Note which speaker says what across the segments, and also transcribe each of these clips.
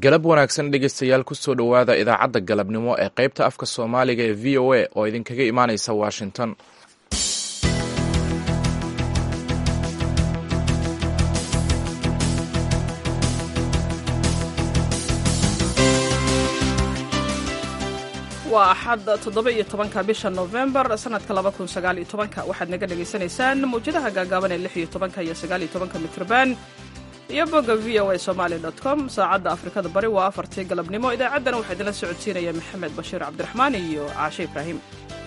Speaker 1: galab wanaagsan dhegeystayaal kusoo dhowaada idaacadda galabnimo ee qaybta afka soomaaliga ee v o a oo idinkaga imaaneysa washington
Speaker 2: waa axad toddoba iyo tobanka bisha novembar sanadka laba kun sagaal iyo tobanka waxaad naga dhagaysanaysaan mawjadaha gaagaaban ee lix iyo tobanka iyo sagaal iyo tobanka mitrban iyo bogga v o a somaali dot com saacadda afrikada bari waa afartii galabnimo idaacaddana waxaa idinla socodsiinaya maxamed bashiir cabdiraxmaan iyo caashe ibraahim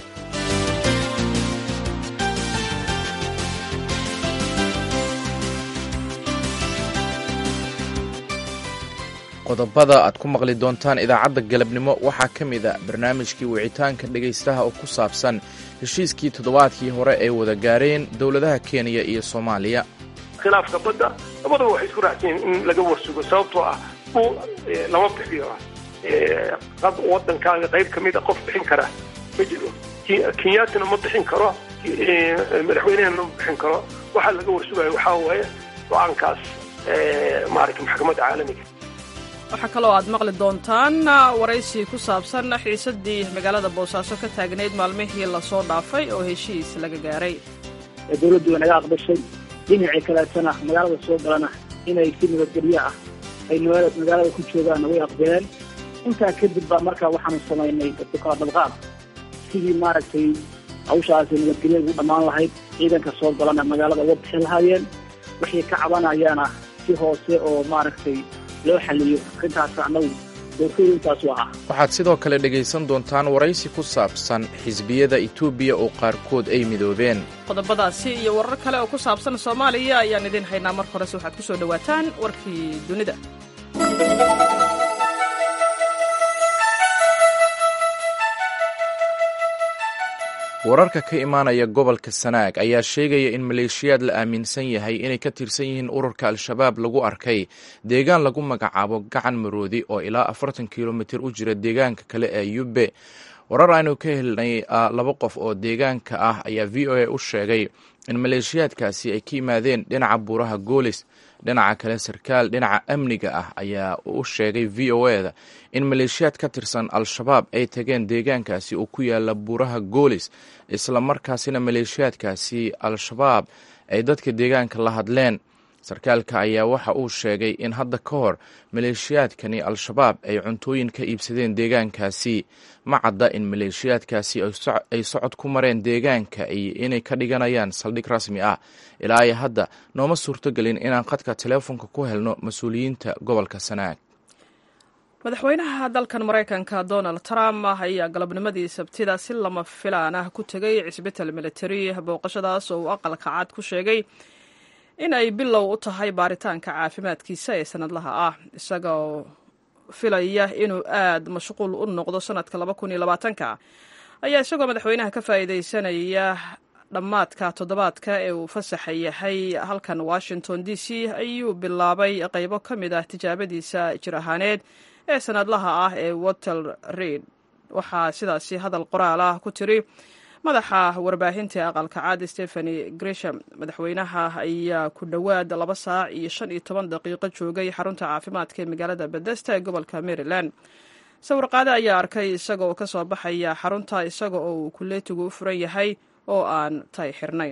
Speaker 1: qodobada aad ku maqli doontaan idaacadda galabnimo waxaa ka mid a barnaamijkii wicitaanka dhegaystaha oo ku saabsan heshiiskii toddobaadkii hore ay wada gaareen dowladaha kenya iyo soomaaliya
Speaker 3: khilaafka badda labadaba waxay isku raacsan yihiin in laga warsugo sababtoo ah dhul lama bixiyo wadankaaga qayb ka mida qof bixin kara ma jiro kenyaatana ma bixin karo madaxweynehana ma bixin karo waxaa laga warsugayo waxaa waaye go-aankaas maaragta maxkamadda caalamiga
Speaker 2: waxaa kaloo aad maqli doontaan waraysi ku saabsan xiisadii magaalada boosaaso ka taagnayd maalmihii lasoo dhaafay oo heshiis laga gaaray
Speaker 4: dowladdu way naga aqbashay dhinacii kaleetana magaalada soo galana inay si nabadgelyo ah ay magaalada ku joogaanna way aqbaleen intaa kadib baa markaa waxaanu samaynay kala dabqaad sidii maaragtay hawshaasi nabadgelya ugu dhammaan lahayd ciidanka soo galana magaalada uga bixin lahaayeen wixii ka cabanayaana si hoose oo maaragtay loo xaliyo arrintaas annagu doorkooyintaas waa ah
Speaker 1: waxaad sidoo kale dhegaysan doontaan waraysi ku saabsan xisbiyada etoobiya oo qaarkood ay midoobeen
Speaker 2: qodobadaasi iyo warar kale oo ku saabsan soomaaliya ayaan idiin haynaa marka horese waxaad ku soo dhowaataan warkii dunida
Speaker 1: wararka ka imaanaya gobolka sanaag ayaa sheegaya in maleeshiyaad la aaminsan yahay inay ka tirsan yihiin ururka al-shabaab lagu arkay deegaan lagu magacaabo gacan maroodi oo ilaa afartan kilomitir u jira deegaanka kale ee yubbe warar aynu ka helnay laba qof oo deegaanka ah ayaa v o a u sheegay in maleeshiyaadkaasi ay ka yimaadeen dhinaca buuraha goolis dhinaca kale sarkaal dhinaca amniga ah ayaa u sheegay v o e da in maleeshiyaad ka tirsan al-shabaab ay tageen deegaankaasi oo ku yaala buuraha goolis isla markaasina maleeshiyaadkaasi al-shabaab ay dadka deegaanka la hadleen sarkaalka ayaa waxa uu sheegay in hadda ka hor maleeshiyaadkani al-shabaab ay cuntooyin ka iibsadeen deegaankaasi ma cadda in maleeshiyaadkaasi ay socod ku mareen deegaanka iyo inay ka dhiganayaan saldhig rasmi ah ilaa iyo hadda nooma suurtogelin inaan khadka teleefonka ku helno mas-uuliyiinta gobolka sanaag
Speaker 2: madaxweynaha dalkan maraykanka donald trump ayaa galabnimadii sabtida si lama filaan ah ku tegay cisbital military booqashadaas oo uu aqalka cad ku sheegay in ay bilow u tahay baaritaanka caafimaadkiisa ee sanadlaha ah isagoo filaya inuu aad mashquul u noqdo sanadka laba kun iyo labaatanka ayaa isagoo madaxweynaha ka faa'iidaysanaya dhammaadka toddobaadka ee uu fasaxa yahay halkan washington d c ayuu bilaabay qaybo ka mid ah tijaabadiisa jir ahaaneed ee sanadlaha ah ee water reid waxaa sidaasi hadal qoraal ah ku tiri madaxa warbaahinta ee aqalka caad stepheny gresham madaxweynaha ayaa ku dhowaad laba saac iyo shan iyo toban daqiiqo joogay xarunta caafimaadka ee magaalada bedesta ee gobolka maryland sawirqaade ayaa arkay isaga oo ka soo baxaya xarunta isaga oo uu kuleetigu u furan yahay oo aan tay xirnayn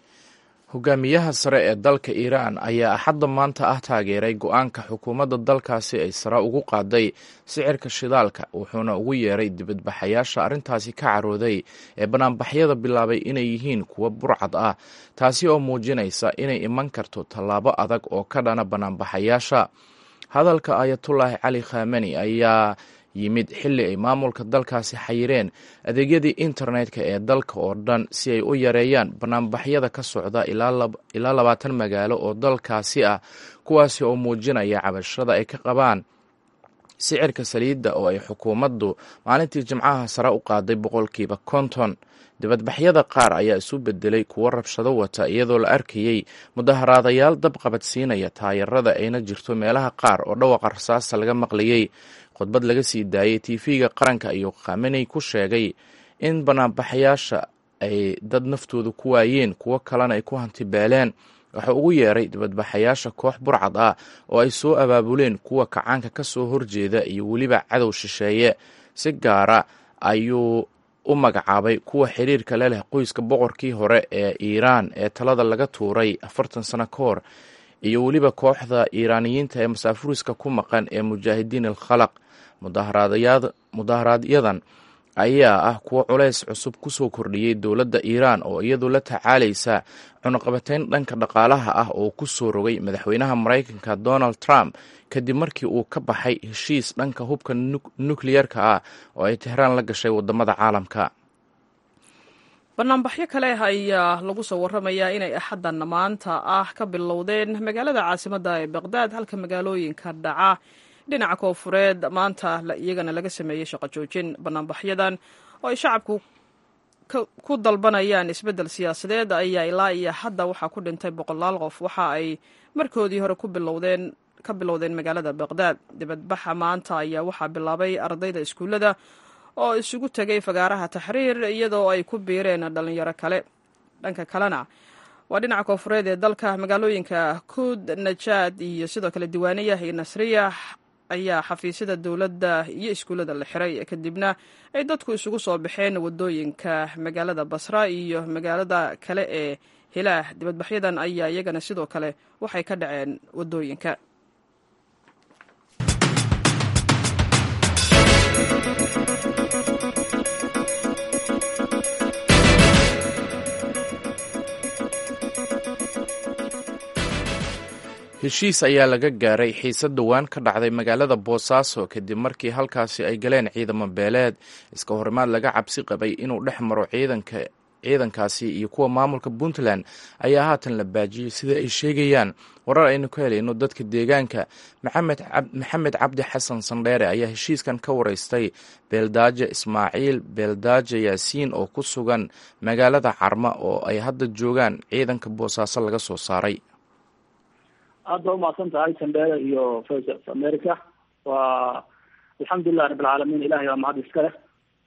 Speaker 1: hogaamiyaha sare ee dalka iiraan ayaa axadda maanta ah taageeray go-aanka xukuumadda dalkaasi ay sare ugu qaaday sicirka shidaalka wuxuuna ugu yeeray dibadbaxayaasha arrintaasi ka carooday ee banaanbaxyada bilaabay inay yihiin kuwa burcad ah taasi oo muujinaysa inay iman karto tallaabo adag oo ka dhana banaanbaxayaasha hadalka ayatullaahi cali khameni ayaa yimid xilli ay maamulka dalkaasi xayireen adeegyadii internetka ee dalka oo dhan si ay u yareeyaan banaanbaxyada ka socda ilaa labaatan magaalo oo dalkaasi ah kuwaasi oo muujinaya cabashada ay ka qabaan sicirka saliidda oo ay xukuumaddu maalintii jimcaha sare u qaaday boqolkiiba konton dibadbaxyada qaar ayaa isu bedelay kuwo rabshado wata iyadoo la arkayey mudaharaadayaal dab qabadsiinaya taayarada ayna jirto meelaha qaar oo dhawaqa rasaasta laga maqlayey khudbad laga sii daayey tv-ga qaranka ayuu khameney ku sheegay in banaanbaxayaasha ay dad naftooda ku waayeen kuwo kalena ay ku hantibeeleen wuxuu ugu yeeray dibadbaxayaasha koox burcad ah oo ay soo abaabuleen kuwa kacaanka ka soo horjeeda iyo weliba cadow shisheeye si gaara ayuu u magacaabay kuwa xiriirka le leh qoyska boqorkii hore ee iiraan ee talada laga tuuray afartan sano ka hor iyo weliba kooxda iiraaniyiinta ee masaafuriska ku maqan ee mujaahidiin alkhalaq mudaharaaadyadan ayaa ah kuwo culays cusub kusoo kordhiyey dowladda iiraan oo iyadu la tacaalaysa cunuqabateyn dhanka dhaqaalaha ah oo ku soo rogay madaxweynaha maraykanka donald trump kadib markii uu ka baxay heshiis dhanka hubka nukliyerka ah oo ay tehraan la gashay wadamada caalamka
Speaker 2: banaanbaxyo kale ayaa lagu soo waramayaa inay axaddan maanta ah ka bilowdeen magaalada caasimadda ee baqdaad halka magaalooyinka dhaca dhinaca koofureed maanta iyagana laga sameeyey shaqo joojin banaanbaxyadan oo ay shacabku ku dalbanayaan isbeddel siyaasadeed ayaa ilaa iyo hadda waxaa ku dhintay boqolaal qof waxa ay markoodii hore ku bilowdeen ka bilowdeen magaalada baqdaad dibadbaxa maanta ayaa waxaa bilaabay ardayda iskuullada oo isugu tegay fagaaraha taxriir iyadoo ay ku biireen dhalinyaro kale dhanka kalena waa dhinaca koofureed ee dalka magaalooyinka kuud najaad iyo sidoo kale diiwaaniyah iyo nasriya ayaa xafiisyada dowladda iyo iskuullada la xiray kadibna ay dadku isugu soo baxeen wadooyinka magaalada basra iyo magaalada kale ee hilaah dibadbaxyadan ayaa iyagana sidoo kale waxay ka dhaceen wadooyinka
Speaker 1: heshiis ayaa laga gaaray xiisad dhowaan ka dhacday magaalada boosaaso kadib markii halkaasi ay galeen ciidamo beeleed iska horimaad laga cabsi qabay inuu dhex maro ciidanka ciidankaasi iyo kuwa maamulka puntland ayaa haatan la baajiyey sida ay sheegayaan warar aynu ka helayno dadka deegaanka maxamed cabdi xasan sandheere ayaa heshiiskan ka wareystay beeldaaje ismaaciil beeldaaje yaasiin oo ku sugan magaalada carma oo ay hadda joogaan ciidanka boosaaso laga soo saaray
Speaker 4: aad ba umahadsan tahay sandheere iyo voice of america waa alxamdulilah rabbilcaalamiin ilahay waa mahad iska leh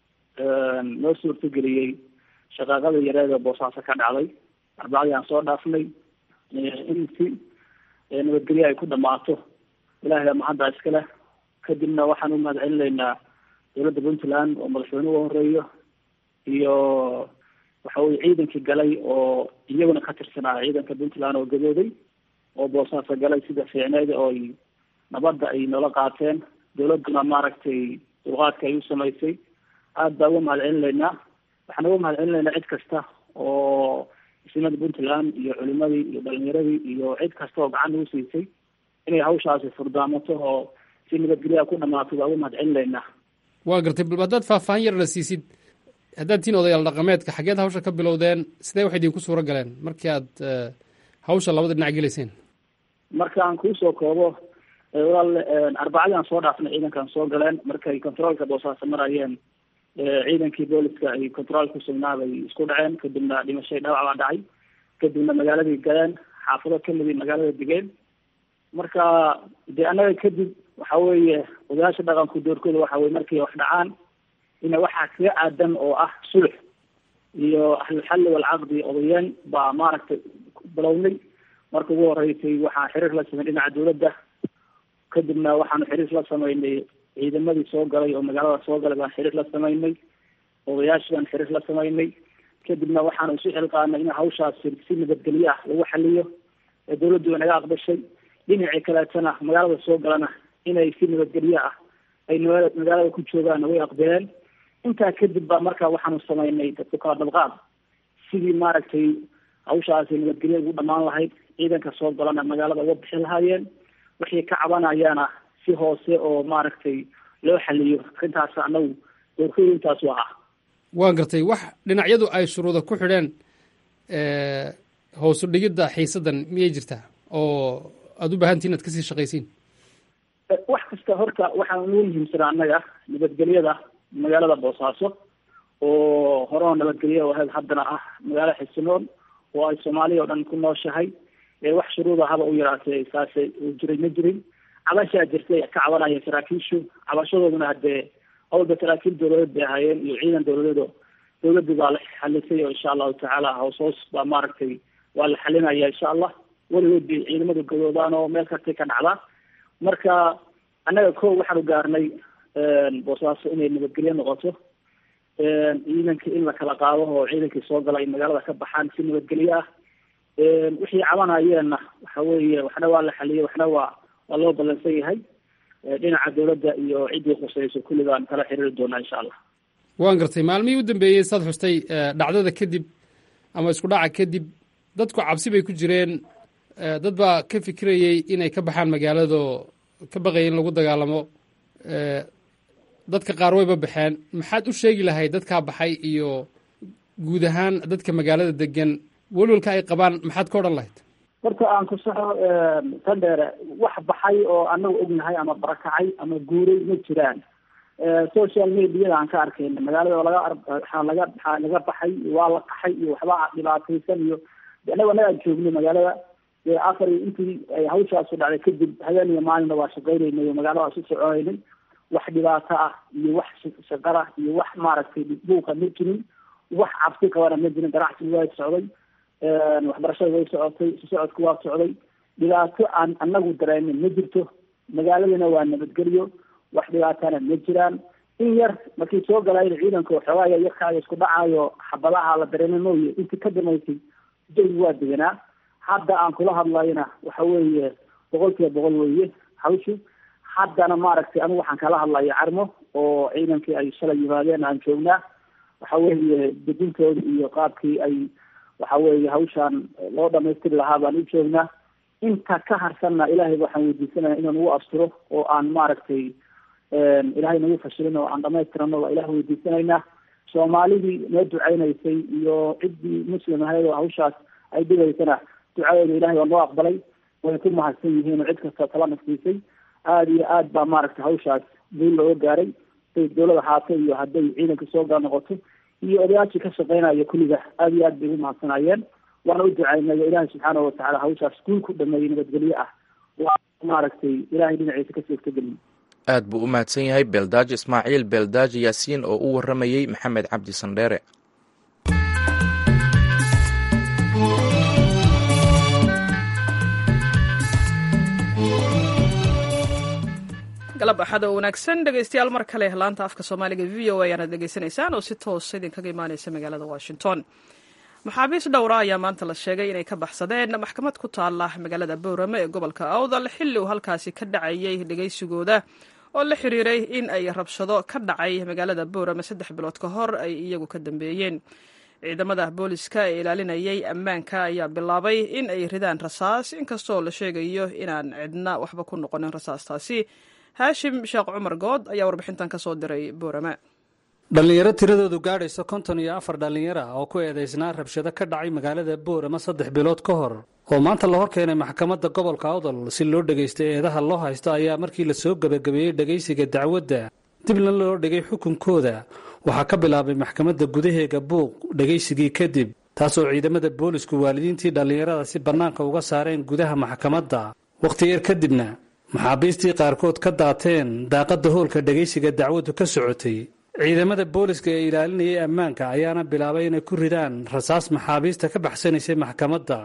Speaker 4: noo suurtageliyey shaqaaqada yareeda boosaaso ka dhacday arbacadii aan soo dhaafnay in si nabadgelyo ay ku dhamaato ilahay baa mahadda iska leh kadibna waxaan u mahad celinaynaa dowladda puntland oo madaxweyne uga horeeyo iyo waxa weye ciidankii galay oo iyaguna ka tirsanaa ciidanka puntland oo gadooday oo boosaaso galay sida fiicneyd oo ay nabadda ay noola qaateen dowladduna maaragtay dulqaadka ay u samaysay aada baa uga mahad celinaynaa waxaan uga mahad celinaynaa cid kasta oo isnimada puntland iyo culimadii iyo dhalinyaradii iyo cid kasta oo gacan ugu siisay inay hawshaasi furdaamato oo si nabadgelyaa ku dhamaato baa uga mahad celinaynaa
Speaker 5: waa gartay bal haddaad faahfaahin yarna siisid haddaad tiin odayaal dhaqameedka xageed hawsha ka bilowdeen sidee wax idinku suuro galeen markii aad hawsha labada dhinac gelayseen
Speaker 4: markaan kuusoo koobo walaal arbacadii aan soo dhaafnay ciidankaan soo galeen markay controolka boosaaso marayeen ciidankii booliska ay controol ku sugnaabay isku dhaceen kadibna dhimashay dhaawac baa dhacay kadibna magaaladii galeen xaafado kamidii magaalada degeen marka dee annaga kadib waxa weeye odayaasha dhaqanku doorkooda waxa weye markay wax dhacaan ina waxaa kaga aadan oo ah sulux iyo ahlulxalli walcaqdi odayeen baa maaragtay bilownay marka ugu horeysay waxaan xiriir la sameyn dhinaca dowladda kadibna waxaanu xiriir la sameynay ciidamadii soo galay oo magaalada soo galay baan xiriir la sameynay odayaashii baan xiriir la sameynay kadibna waxaanu isu xilqaanay in hawshaas si nabadgelyo ah lagu xaliyo ee dowladdu way naga aqbashay dhinacii kaleetana magaalada soo galana inay si nabadgelyo ah ay magaalada ku joogaan way aqbaleen intaa kadib ba marka waxaanu sameynay dadku kala dabqaad sidii maaragtay hawshaasi nabadgelyo ugu dhamaan lahayd ciidanka soo galana magaalada uga bixi lahaayeen wixii ka cabanayaana si hoose oo maaragtay loo xaliyo arrintaas anagu doorkooda intaasu ahaa
Speaker 5: waan gartay wax dhinacyadu ay shuruuda ku xidheen hoosu dhigidda xiisaddan miyay jirtaa oo aada u baahantiin inaad kasii shaqaysiin
Speaker 4: wax kasta horta waxaan ugu muhiimsanaa annaga nabadgelyada magaalada boosaaso oo horeo nabadgelyo ahayd haddana ah magaalo xisinoon oo ay soomaaliya o dhan ku nooshahay wax shuruuda haba u yaraatee saase uu jiray ma jirin cabashaa jirtay ka cabanaya saraakiishu cabashadooduna haddee hawlba saraakiil dowladeed bay ahaayeen iyo ciidan dowladeedo dowladdu baa la xalisay oo insha allahu tacaala hoos hoos baa maaragtay waa la xalinaya insha allah weligood bay ciidamadu gadoodaan oo meel kastay ka dhacdaa marka annaga ko waxaanu gaarnay boosaaso inay nabadgelyo noqoto ciidanka in la kala qaado oo ciidankii soo gala ay magaalada ka baxaan si nabadgelyo ah wixii cabanayeenna waxa weeye waxna waa la xaliyey waxna waa waa loo ballansan yahay dhinaca dawladda iyo ciddii khusayso kulli baan kala xiriiri doonaa insha allah
Speaker 5: waan gartay maalmihii u dambeeyey saad xustay dhacdada kadib ama isku dhaca kadib dadku cabsi bay ku jireen dad baa ka fikirayey inay ka baxaan magaalado ka baqaya in lagu dagaalamo dadka qaar wayba baxeen maxaad u sheegi lahayd dadkaa baxay iyo guud ahaan dadka magaalada degan welwalka ay qabaan maxaad ka odhan lahayd
Speaker 4: horta aan ku saxo tan dheere wax baxay oo anagu ognahay ama barakacay ama guuray ma jiraan social mediada aan ka arkayna magaalada laga waxaa laga waxaa laga baxay waa la qaxay iyo waxba dhibaataysan iyo anagu anagaa joogno magaalada afar intii ay hawshaasu dhacday kadib habeen iyo maalinna waa shaqaynaynay oo magaalada waa su soconaynay wax dhibaato ah iyo wax shaqara iyo wax maaragtay buuqa ma jirin wax cabsi qabana ma jirin ganacsiga waa socday waxbarashada way socotay isu socodku waa socday dhibaato aan anagu dareenin ma jirto magaaladana waa nabadgelyo wax dhibaatana ma jiraan in yar markii soo galayna ciidanka waxoogaaya yarkaayo isku dhacaayo xabadaha la dareema mooye intii ka damaysay jawi waa deganaa hadda aan kula hadlayna waxa weeye boqol kiiba boqol weeye hawshu haddana maaragtay anigu waxaan kala hadlaya carmo oo ciidankii ay shalay yimaadeen aan joognaa waxa weeye dejintooda iyo qaabkii ay waxa weeye hawshaan loo dhamaystiri lahaa baan u joognaa inta ka harsanna ilaahay waxaan weydiisanaya inuu nagu asturo oo aan maaragtay ilaahay nagu fashilin oo aan dhamaystirano waa ilaah weydiisanaynaa soomaalidii noo duceynaysay iyo ciddii muslim ahayd oo hawshaas ay dhigaysana ducadeeda ilahay waa noo aqbalay way ku mahadsan yihiin oo cid kasta tala nafsiisay aada iyo aad baa maaragtay hawshaas guul looga gaaray haday dawlad ahaato iyo hadday ciidanka soo gal noqoto iyo odayaashii ka shaqeynaya kulliga aada iyo aad bay ugu mahadsanayeen waana u ducaynay oo ilaahay subxaanahu watacaala hawshaas guul ku dhameeyey nabadgelyo ah waa maaragtay ilahay dhinaciisa ka suurtageliye
Speaker 1: aad buu u mahadsan yahay beeldaaji ismaaciil beeldaaji yaasiin oo u warramayey maxamed cabdi sandheere
Speaker 2: galab axad oo wanaagsan dhegeystayaal mar kale laanta afka soomaaliga v o a ayaanad dhegeysanaysaan oo si toosa idinkaga imaaneysa magaalada washington maxaabiis dhowra ayaa maanta la sheegay inay ka baxsadeen maxkamad ku taala magaalada boorame ee gobolka awdal xilli uu halkaasi ka dhacayay dhegeysigooda oo la xiriiray in ay rabshado ka dhacay magaalada boorame saddex bilood ka hor ay iyagu ka dambeeyeen ciidamada booliska ee ilaalinayay ammaanka ayaa bilaabay in ay ridaan rasaas inkastoo la sheegayo inaan cidna waxba ku noqonin rasaastaasi haashim sheekh cumar good ayaa warbixintan ka soo diray boorame
Speaker 6: dhallinyaro tiradoodu gaadhayso konton iyo afar dhallinyaro ah oo ku eedaysnaa rabshado ka dhacay magaalada boorama saddex bilood ka hor oo maanta la hor keenay maxkamadda gobolka awdal si loo dhegaysta eedaha loo haysto ayaa markii la soo gebagabeeyey dhegaysiga dacwadda dibna loo dhigay xukunkooda waxaa ka bilaabay maxkamadda gudaheega buuq dhegaysigii kadib taasoo ciidamada boolisku waalidiintii dhallinyarada si bannaanka uga saareen gudaha maxkamadda wakhti yar kadibna maxaabiistii qaarkood ka daateen daaqadda hoolka dhegaysiga dacwaddu ka socotay ciidamada booliska ee ilaalinayay ammaanka ayaana bilaabay inay ku ridaan rasaas maxaabiista ka baxsanaysay maxkamadda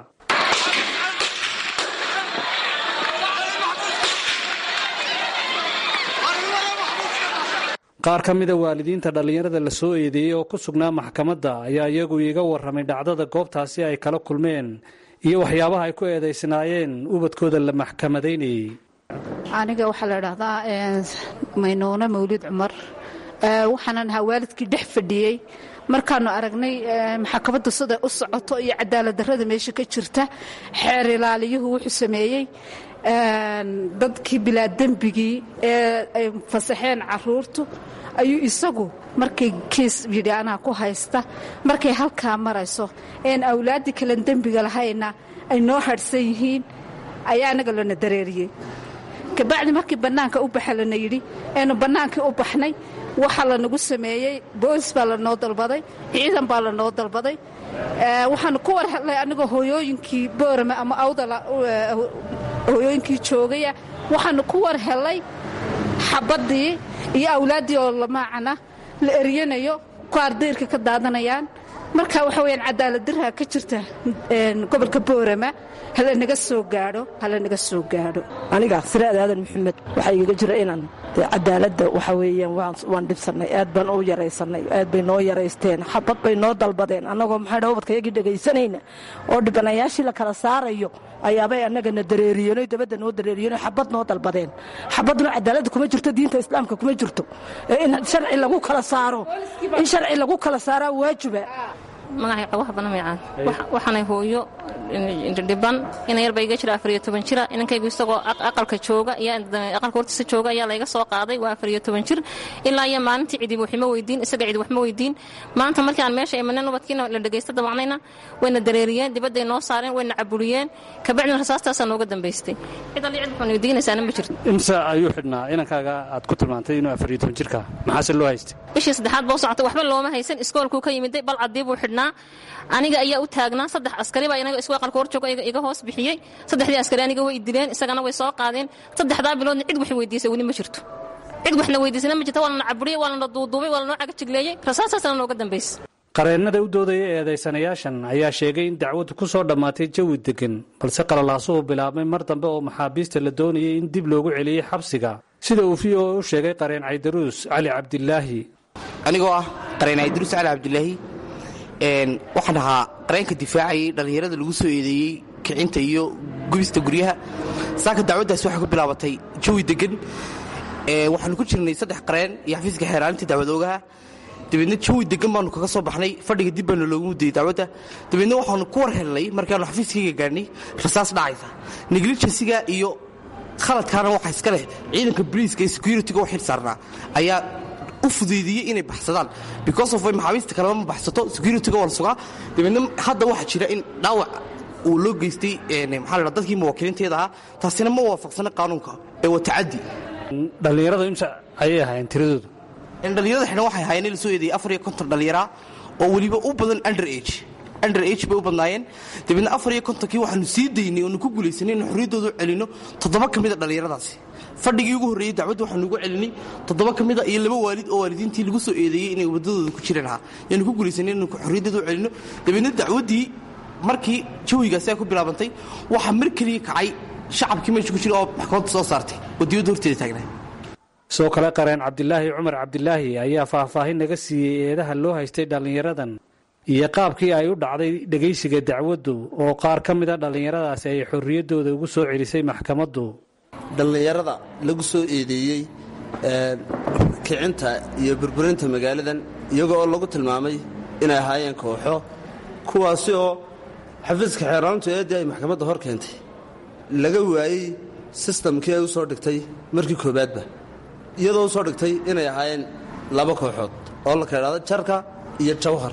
Speaker 6: qaar ka mida waalidiinta dhallinyarada la soo eedeeyey oo ku sugnaa maxkamadda ayaa iyagu iiga warramay dhacdada goobtaasi ay kala kulmeen iyo waxyaabaha ay ku eedaysnaayeen ubadkooda la maxkamadaynayey
Speaker 7: aniga waxaa la idhaahdaa maynuune mawlid cumar waxaanan ahaa waalidkii dhex fadhiyey markaanu aragnay maxkamadda siday u socoto iyo cadaaladdarrada meesha ka jirta xeer ilaaliyuhu wuxuu sameeyey dadkii bilaadembigii ee ay fasaxeen caruurtu ayuu isagu markay kiis yidhi anaa ku haysta markay halkaa marayso een awlaaddii kalan dembiga lahayna ay noo hadhsan yihiin ayaa anaga lana dareeriyey kabacdi markii bannaanka u baxa lana yidhi eenu bannaankii u baxnay waxaa lanagu sameeyey boolis baa lanoo dalbaday ciidan baa lanoo dalbaday waxaanu ku war hadlay anigoo hooyooyinkii boorame ama awdala hooyooyinkii joogaya waxaanu ku war helay xabaddii iyo awlaaddii oo lamaacana la eryanayo qaar dayrka ka daadanayaan marka waxa weyaan cadaalad daraa ka jirta gobolka boorama hala naga soo gaadho hala naga soo gaadho
Speaker 8: aniga siraad aadan maxamed waxaa igaga jira inaan cadaaladda waxa weeyaan waan dhibsannay aad baan u yaraysanay aad bay noo yaraysteen xabad bay noo dalbadeen annagoo maxay dha ubadka yagii dhegaysanayna oo dhibanayaashii la kala saarayo ayaabay annagana dareeriyeenoo dabadda noo dareeriyeenoo xabad noo dalbadeen xabadna cadaaladda kuma jirto diinta islaamka kuma jirto in sharci lagu kala saaro in sharci lagu kala saaraa waajiba
Speaker 9: magacayga wax badan maycaan waxaanay hooyo dhiban ina yar ba iga jira afariyo toban jira inankaygu isagoo aqalka jooga aqalka hortiisa jooga ayaa layga soo qaaday waa afariyo toban jir ilaa iyo maalintii cidiba waxma weydiin isaga cidi waxma weydiin maanta markii aan meesha imaneen ubadkiina la dhegaysta dabacnayna wayna dareeriyeen dibadday noo saareen wayna caburiyeen kabacdina rasaastaasaa nooga dambaystay cid alli cid waxaan weydiinaysaana ma jirto
Speaker 6: imse ayuu xidhnaa inankaaga aad ku tilmaantay inuu afariyo toban jirka maxaase loo haystay
Speaker 9: bishii saddexaad boo socotay waxba looma haysan iskoolkuu ka yimiday bal caddii buu xidhnaa aniga ayaa u taagnaa saddex askari baa inaga isku aqalka hor jooga iga hoos bixiyey saddexdii askari aniga way dileen isagana way soo qaadeen saddexdaa biloodna cid wax weydiisay weli ma jirto cid waxna weydiisana ma jirto waa lana caburiyey waa lana duuduubay waa lanoo cagajigleeyey rasaasaasana nooga dambaysa
Speaker 6: qareennada u doodaya eedaysanayaashan ayaa sheegay in dacwaddu ku soo dhammaatay jawi deggan balse qalalaasuhu bilaabmay mar dambe oo maxaabiista la doonayay in dib loogu celiyey xabsiga sida uu v o u sheegay qareen caydaruus cali cabdilaahi
Speaker 10: anigoo ah qareen caydaruus cali cabdilaahi waxaan ahaa qareenka difaacayay dhallinyarada lagu soo eedeeyey kicinta iyo gubista guryaha saaka dacwaddaasi waxay ku bilaabatay jawi deggan waxaanu ku jirnay saddex qareen iyo xafiiska xeeraalinta dacwad oogaha dabeedna jawi deggan baanu kaga soo baxnay fadhiga dib baanu loogu mudayey dacwadda dabeedna waxaanu ku war helnay markaanu xafiiskayga gaadhnay rasaas dhacaysa neglijensiga iyo khaladkaana waxaa iska leh ciidanka boliiska ee security-ga u xil saarnaa ayaa u fudeydiyey inay baxsadaan because of way maxaabiista kaleba ma baxsato security-ga waa la sugaa dabeedna hadda waxaa jira in dhaawac uu loo geystay maxaa la dadkii muwaakiliinteeda ahaa taasina ma waafaqsana qaanuunka ee waa tacaddi
Speaker 6: dhallinyarada imse ayay ahaayeen tiradoodu
Speaker 10: dhallinyarada xidhan waxay ahaayeen in la soo eedeeyey afar iyo konton dhallinyaraa oo weliba u badan under age under age bay u badnaayeen dabeedna afar iyo kontonkii waxaanu sii daynay oonu ku guulaysanay inu xorriyaddoodu celinno toddoba ka mida dhallinyaradaasi fadhigii ugu horreeyey dacwadda waxaanu ugu celinay toddoba ka mida iyo laba waalid oo waalidiintii lagu soo eedeeyey inay waddadooda ku jireen ahaa yaanu ku guulaysanay inanu xorriyaddoodu celinno dabeedna dacwaddii markii jawigaasi ay ku bilaabantay waxaa mar keliya kacay shacabkii meesha ku jira oo maxkamadda soo saartay oo diyadda horteeda taagnaa
Speaker 6: sidoo kale qareen cabdilaahi cumar cabdilaahi ayaa faahfaahin naga siiyey eedaha loo haystay dhallinyaradan iyo qaabkii ay u dhacday dhegaysiga dacwaddu oo qaar ka mida dhallinyaradaasi ay xorriyaddooda ugu soo celisay maxkamaddu
Speaker 11: dhallinyarada lagu soo eedeeyey kicinta iyo burburinta magaaladan iyago oo lagu tilmaamay inay ahaayeen kooxo kuwaasi oo xafiiska xeeraalintu eeddii ay maxkamadda hor keentay laga waayey sistamkii ay u soo dhigtay markii koowaadba iyadoo u soo dhigtay inay ahaayeen laba kooxood oo la kaydhahdo jarka iyo jawhar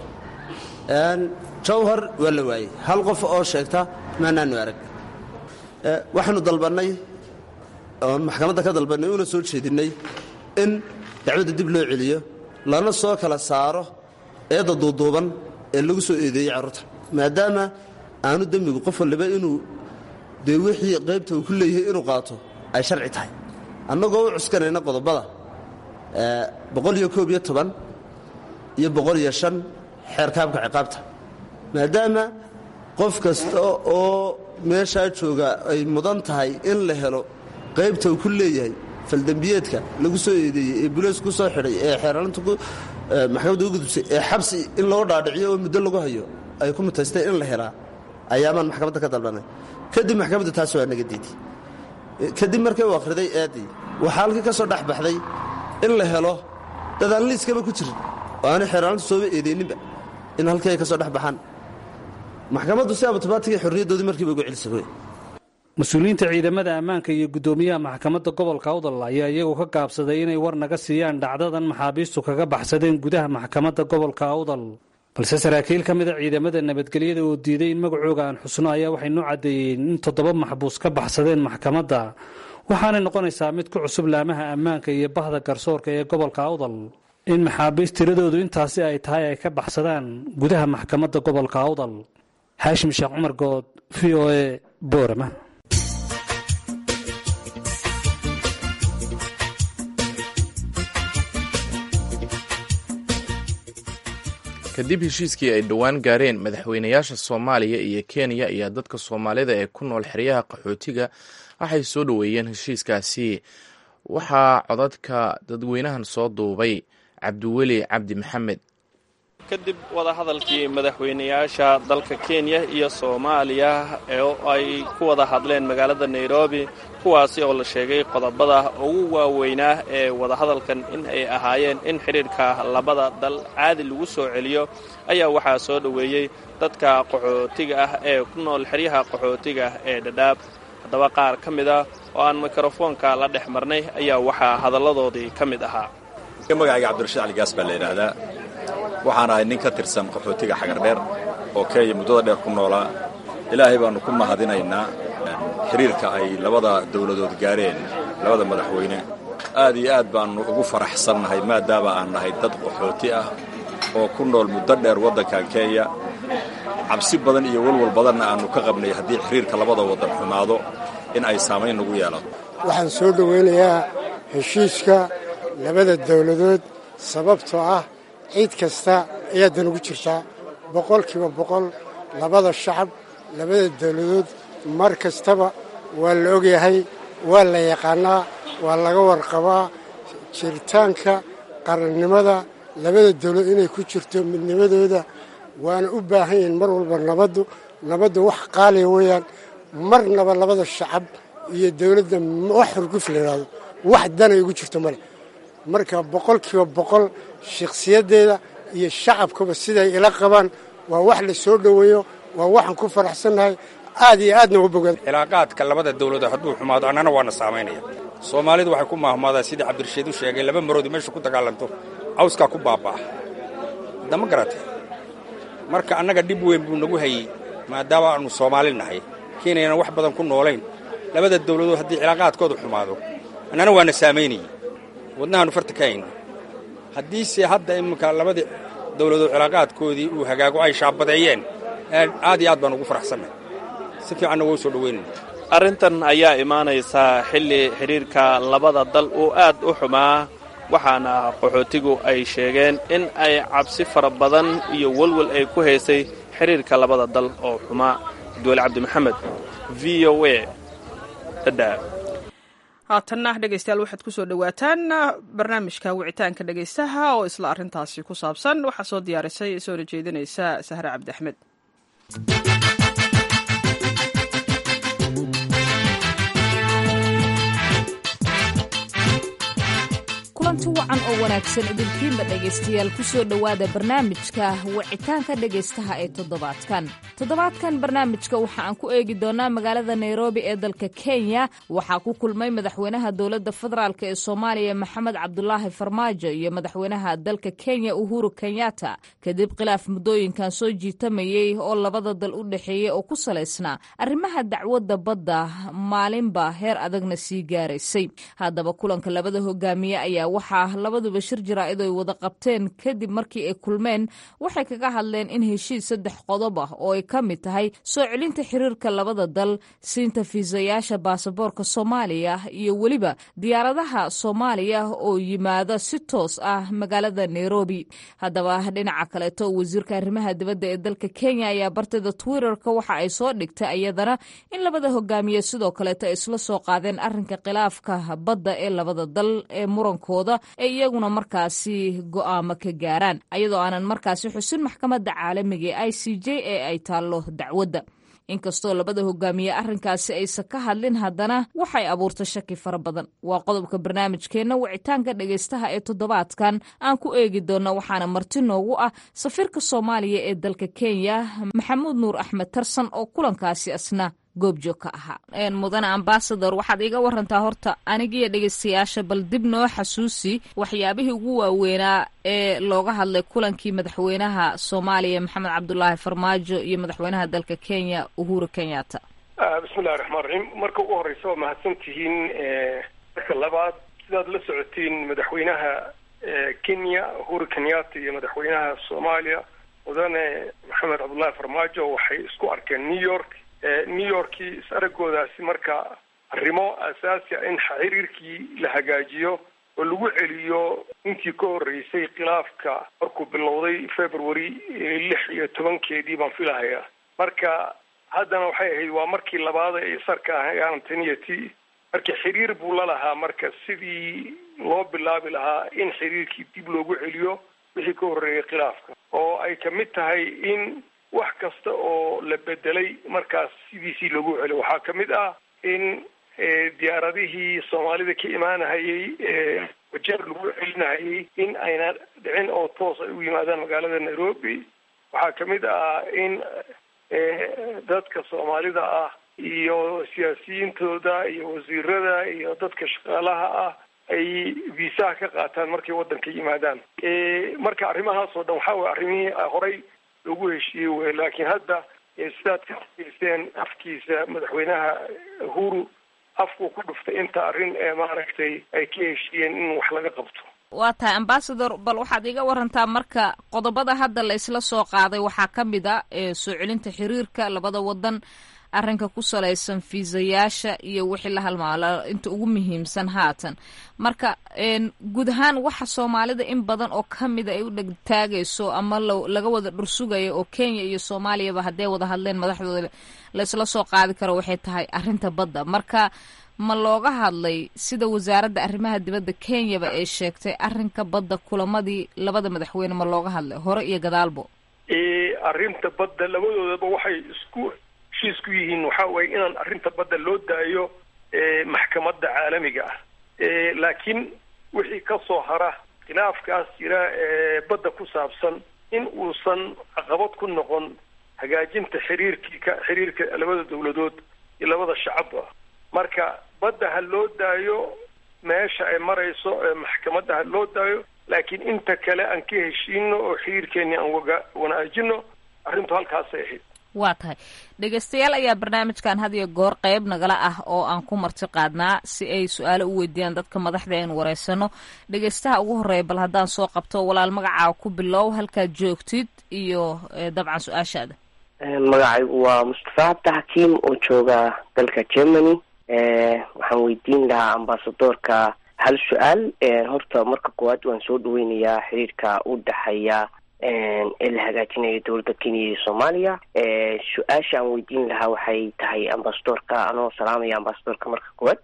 Speaker 11: jawhar waa la waayey hal qof oo sheegta maanaanu arag waxaanu dalbannay oon maxkamadda ka dalbannay una soo jeedinnay in dacwadda dib loo celiyo lana soo kala saaro eedda duuduuban ee lagu soo eedeeyey carruurta maadaama aanu dembigu qof walliba inuu dee wixii qaybta uu ku leeyahay inuu qaato ay sharci tahay annagoo u cuskanayna qodobada boqol iyo koob iyo toban iyo boqol iyo shan xeerkaabka ciqaabta maadaama qof kasta oo meeshaa jooga ay mudan tahay in la helo qaybta uu ku leeyahay faldembiyeedka lagu soo eedeeyey ee buleys ku soo xidhay ee xeeraalinta maxkamadda u gudubsay ee xabsi in loo dhaadhiciyo oo muddo lagu hayo ay ku mutaysteen in la helaa ayaamaan maxkamadda ka dalbanay kadib maxkamadda taas waa naga diiday kadib markay u akhriday eeddii waxaa halkii ka soo dhex baxday in la helo dadaan liiskaba ku jirin oo aanay xeeraalintu sooba eedeyninba in halkii ay ka soo dhex baxaan maxkamaddu si abutobaatigay xorriyaddoodii markiiba ugu celisay wey
Speaker 6: mas-uuliyiinta ciidamada ammaanka iyo guddoomiyaha maxkamadda gobolka awdal ayaa iyagu ka gaabsaday inay war naga siiyaan dhacdadan maxaabiistu kaga baxsadeen gudaha maxkamadda gobolka awdal balse saraakiil ka mida ciidamada nabadgelyada oo diiday in magacooga aan xusno ayaa waxay noo caddeeyeen in toddoba maxbuus ka baxsadeen maxkamadda waxaanay noqonaysaa mid ku cusub laamaha ammaanka iyo bahda garsoorka ee gobolka awdal in maxaabiist tiradoodu intaasi ay tahay ay ka baxsadaan gudaha maxkamadda gobolka awdal xaashim sheekh cumar good v o e boorama
Speaker 1: kadib heshiiskii ay dhowaan gaareen madaxweynayaasha soomaaliya iyo kenya iyo dadka soomaalida ee ku nool xeryaha qaxootiga waxay soo dhoweeyeen heshiiskaasi waxaa codadka dadweynahan soo duubay cabdiweli cabdi maxamed
Speaker 12: kadib wadahadalkii madaxweynayaasha dalka kenya iyo soomaaliya ee ay ku wada hadleen magaalada nairobi kuwaasi oo la sheegay qodobada ugu waaweynaa ee wadahadalkan in ay ahaayeen in xidhiidhka labada dal caadi lagu soo celiyo ayaa waxaa soo dhoweeyey dadka qaxootiga ah ee ku nool xeryaha qaxootiga ee dhadhaab haddaba qaar ka mid ah oo aan mikrofoonka la dhex marnay ayaa waxaa hadalladoodii ka mid ahaa
Speaker 13: magacayga cabdirashiid caligaas baa la yidhaahdaa waxaan ahay nin ka tirsan qaxootiga xagardheer oo kenya muddada dheer ku noolaa ilaahay baannu ku mahadinaynaa xiriirka ay labada dawladood gaareen labada madaxweyne aad iyo aad baannu ugu faraxsannahay maadaama aan nahay dad qaxooti ah oo ku nool muddo dheer waddankan kenya cabsi badan iyo walwal badanna aannu ka qabnay haddii xiriirka labada waddan xumaado in ay saamayn nagu yeelato
Speaker 14: waxaan soo dhowaynayaa heshiiska labada dawladood sababtoo ah ciid kasta ayaa dan ugu jirtaa boqolkiiba boqol labada shacab labada dawladood mar kastaba waa la ogyahay waa la yaqaannaa waa laga warqabaa jiritaanka qarannimada labada dawladood inay ku jirto midnimadooda waana u baahan yihiin mar walba nabaddu nabaddu wax qaaliya weeyaan marnaba labada shacab iyo dawladda wax xurguf la yidhaahdo wax danay ugu jirto male marka boqolkiiba boqol shakhsiyaddeeda iyo shacabkaba siday ila qabaan waa wax la soo dhoweeyo waa waxaan ku faraxsannahay aad iyo aadna uga bogaad
Speaker 15: cilaaqaadka labada dawladood hadduu xumaado annana waana saamaynaya soomaalidu waxay ku maahmaadaa sidii cabdirashiid u sheegay laba maroodi meesha ku dagaalanto cawskaa ku baaba'a hadda ma garatay marka annaga dhib weyn buu nagu hayey maadaama aannu soomaali nahay kenyana wax badan ku noolayn labada dawladood haddii cilaaqaadkoodu xumaado annana waana saamaynayey wadnahaannu farta ka hayna haddiise hadda iminka labadii dawladood cilaaqaadkoodii uu hagaago ay shaabadeeyeen aad iyo aad baan ugu faraxsannahay si fiicanna waa u soo dhoweynayna
Speaker 12: arrintan ayaa imaanaysaa xilli xidhiirka labada dal uu aad u xumaa waxaana qaxootigu ay sheegeen in ay cabsi fara badan iyo welwel ay ku haysay xidhiirka labada dal oo xumaa abdiweli cabdi maxamed v o a dhadhaab
Speaker 2: haatanna dhegaystayaal waxaad ku soo dhowaataan barnaamijka wicitaanka dhegaystaha oo isla arrintaasi ku saabsan waxaa soo diyaarisay soona jeedinaysa sahre cabdi axmed
Speaker 16: kulanti wacan oo wanaagsan idinkiinba dhegaystayaal ku soo dhowaada barnaamijka wicitaanka dhegaystaha ee toddobaadkan toddobaadkan barnaamijka waxa aan ku eegi doonaa magaalada nairobi ee dalka kenya waxaa ku kulmay madaxweynaha dowladda federaalk ee soomaaliya maxamed cabdulaahi farmaajo iyo madaxweynaha dalka kenya uhuru kenyatta kadib khilaaf muddooyinkan soo jiitamayey oo labada dal u dhexeeyey oo ku salaysnaa arrimaha dacwadda badda maalinba heer adagna sii gaaraysay haddaba kulanka labada hogaamiye ayaa waxaa labaduba shir jaraa'id ay wada qabteen kadib markii ay kulmeen waxay kaga hadleen in heshiis saddex qodob ah oo ay ka mid tahay soo celinta xiriirka labada dal siinta fiisayaasha baasaboorka soomaaliya iyo weliba diyaaradaha soomaaliya oo yimaada si toos ah magaalada nairobi haddaba dhinaca kaleeto wasiirka arrimaha dibadda ee dalka kenya ayaa bartida twitterka waxa ay soo dhigtay iyadana in labada hogaamiye sidoo kaleeto ay isla soo qaadeen arrinka khilaafka badda ee labada dal ee muranko ee iyaguna markaasi go'aamo ka gaaraan ayadoo aanan markaasi xusin maxkamadda caalamiga ee i c j ee ay taallo dacwadda inkastoo labada hogaamiye arrinkaasi aysan ka hadlin haddana waxay abuurtay shaki fara badan waa qodobka barnaamijkeenna wicitaanka dhegaystaha ee toddobaadkan aan ku eegi doonno waxaana marti noogu ah safiirka soomaaliya ee dalka kenya maxamuud nuur axmed tarsan oo kulankaasi asna goobjoog ka ahaa mudane ambasador waxaad iga warantaa horta anigiyo dhegaystayaasha bal dib noo xasuusi waxyaabihii ugu waaweynaa ee looga hadlay kulankii madaxweynaha soomaaliya maxamed cabdulaahi farmaajo iyo madaxweynaha dalka kenya uhuru kenyatta
Speaker 3: bismillahi raxmaan raxiim marka ugu horeysa waa mahadsan tihiin marka labaad sidaad la socotiin madaxweynaha kenya uhuru kenyatta iyo madaxweynaha soomaaliya mudane maxamed cabdullaahi farmaajo waxay isku arkeen new york new yorkii is aragoodaasi marka arrimo asaasi a in xiriirkii la hagaajiyo oo lagu celiyo intii ka horreysay khilaafka markuu bilowday february lix iyo tobankeedii baan filahayaa marka haddana waxay ahayd waa markii labaad ay sarka ahayaan tan iyo ti marka xiriir buu la lahaa marka sidii loo bilaabi lahaa in xiriirkii dib loogu celiyo wixii ka horreeyay khilaafka oo ay kamid tahay in wax kasta oo la bedelay markaas sidiisii loogu celiyo waxaa kamid ah in diyaaradihii soomaalida ka imaanahayay wajeer lagu celinahayay in ayna dhicin oo toos ay u yimaadaan magaalada nairobi waxaa kamid ah in dadka soomaalida ah iyo siyaasiyiintooda iyo wasiirada iyo dadka shaqaalaha ah ay viisaha ka qaataan markay waddanka yimaadaan marka arrimahaas oo dhan waxaa way arrimihii horey loogu heshiiyey wey laakiin hadda sidaad ka arkayseen afkiisa madaxweynaha uhuru afkuu ku dhuftay inta arrin ee maaragtay ay ka heshiiyeen in wax laga qabto
Speaker 16: waa tahay ambasador bal waxaad iga warantaa marka qodobada hadda la isla soo qaaday waxaa ka mid a soo celinta xiriirka labada wadan arrinka ku salaysan fiisayaasha iyo wixii la halmaalo inta ugu muhiimsan haatan marka guud ahaan waxa soomaalida in badan oo kamida ay u dhegtaagayso ama laga wada dhursugayo oo kenya iyo soomaaliyaba hadday wada hadleen madaxdooda la isla soo qaadi karo waxay tahay arrinta badda marka ma looga hadlay sida wasaaradda arrimaha dibadda kenyaba ay sheegtay arrinka badda kulamadii labada madaxweyne ma looga hadlay hore iyo gadaalbo
Speaker 3: arrinta badda labadoodaba waxay isku heshiis ku yihiin waxa weeye inaan arrinta badda loo daayo maxkamadda caalamiga ah laakiin wixii ka soo hara khilaafkaas jira ee badda ku saabsan in uusan caqabad ku noqon hagaajinta xiriirkii ka xiriirka labada dawladood iyo labada shacabba marka badda ha loo daayo meesha ay marayso ee maxkamadda ha loo daayo laakiin inta kale aan ka heshiino oo xiriirkeeni aan waga wanaajino arrintu halkaasay ahayd
Speaker 16: waa tahay dhegeystayaal ayaa barnaamijkan had iyo goor qeyb nagala ah oo aan ku marti qaadnaa si ay su-aalo u weydiiyaan dadka madaxda aynu wareysano dhegeystaha ugu horeeya bal haddaan soo qabto walaal magacaa ku bilow halkaad joogtid iyo dabcan su-aashaada
Speaker 17: magacaygu waa mustafa cabdi xakiim oo jooga dalka germany waxaan weydiin lahaa ambasadorka hal su-aal horta marka koowaad waan soo dhaweynayaa xiriirka u dhexeeya ee la hagaajinayo dowladda kenya iyo soomaaliya su-aasha aan weydiin lahaa waxay tahay ambasadorka anoo salaamaya ambasadorka marka koowaad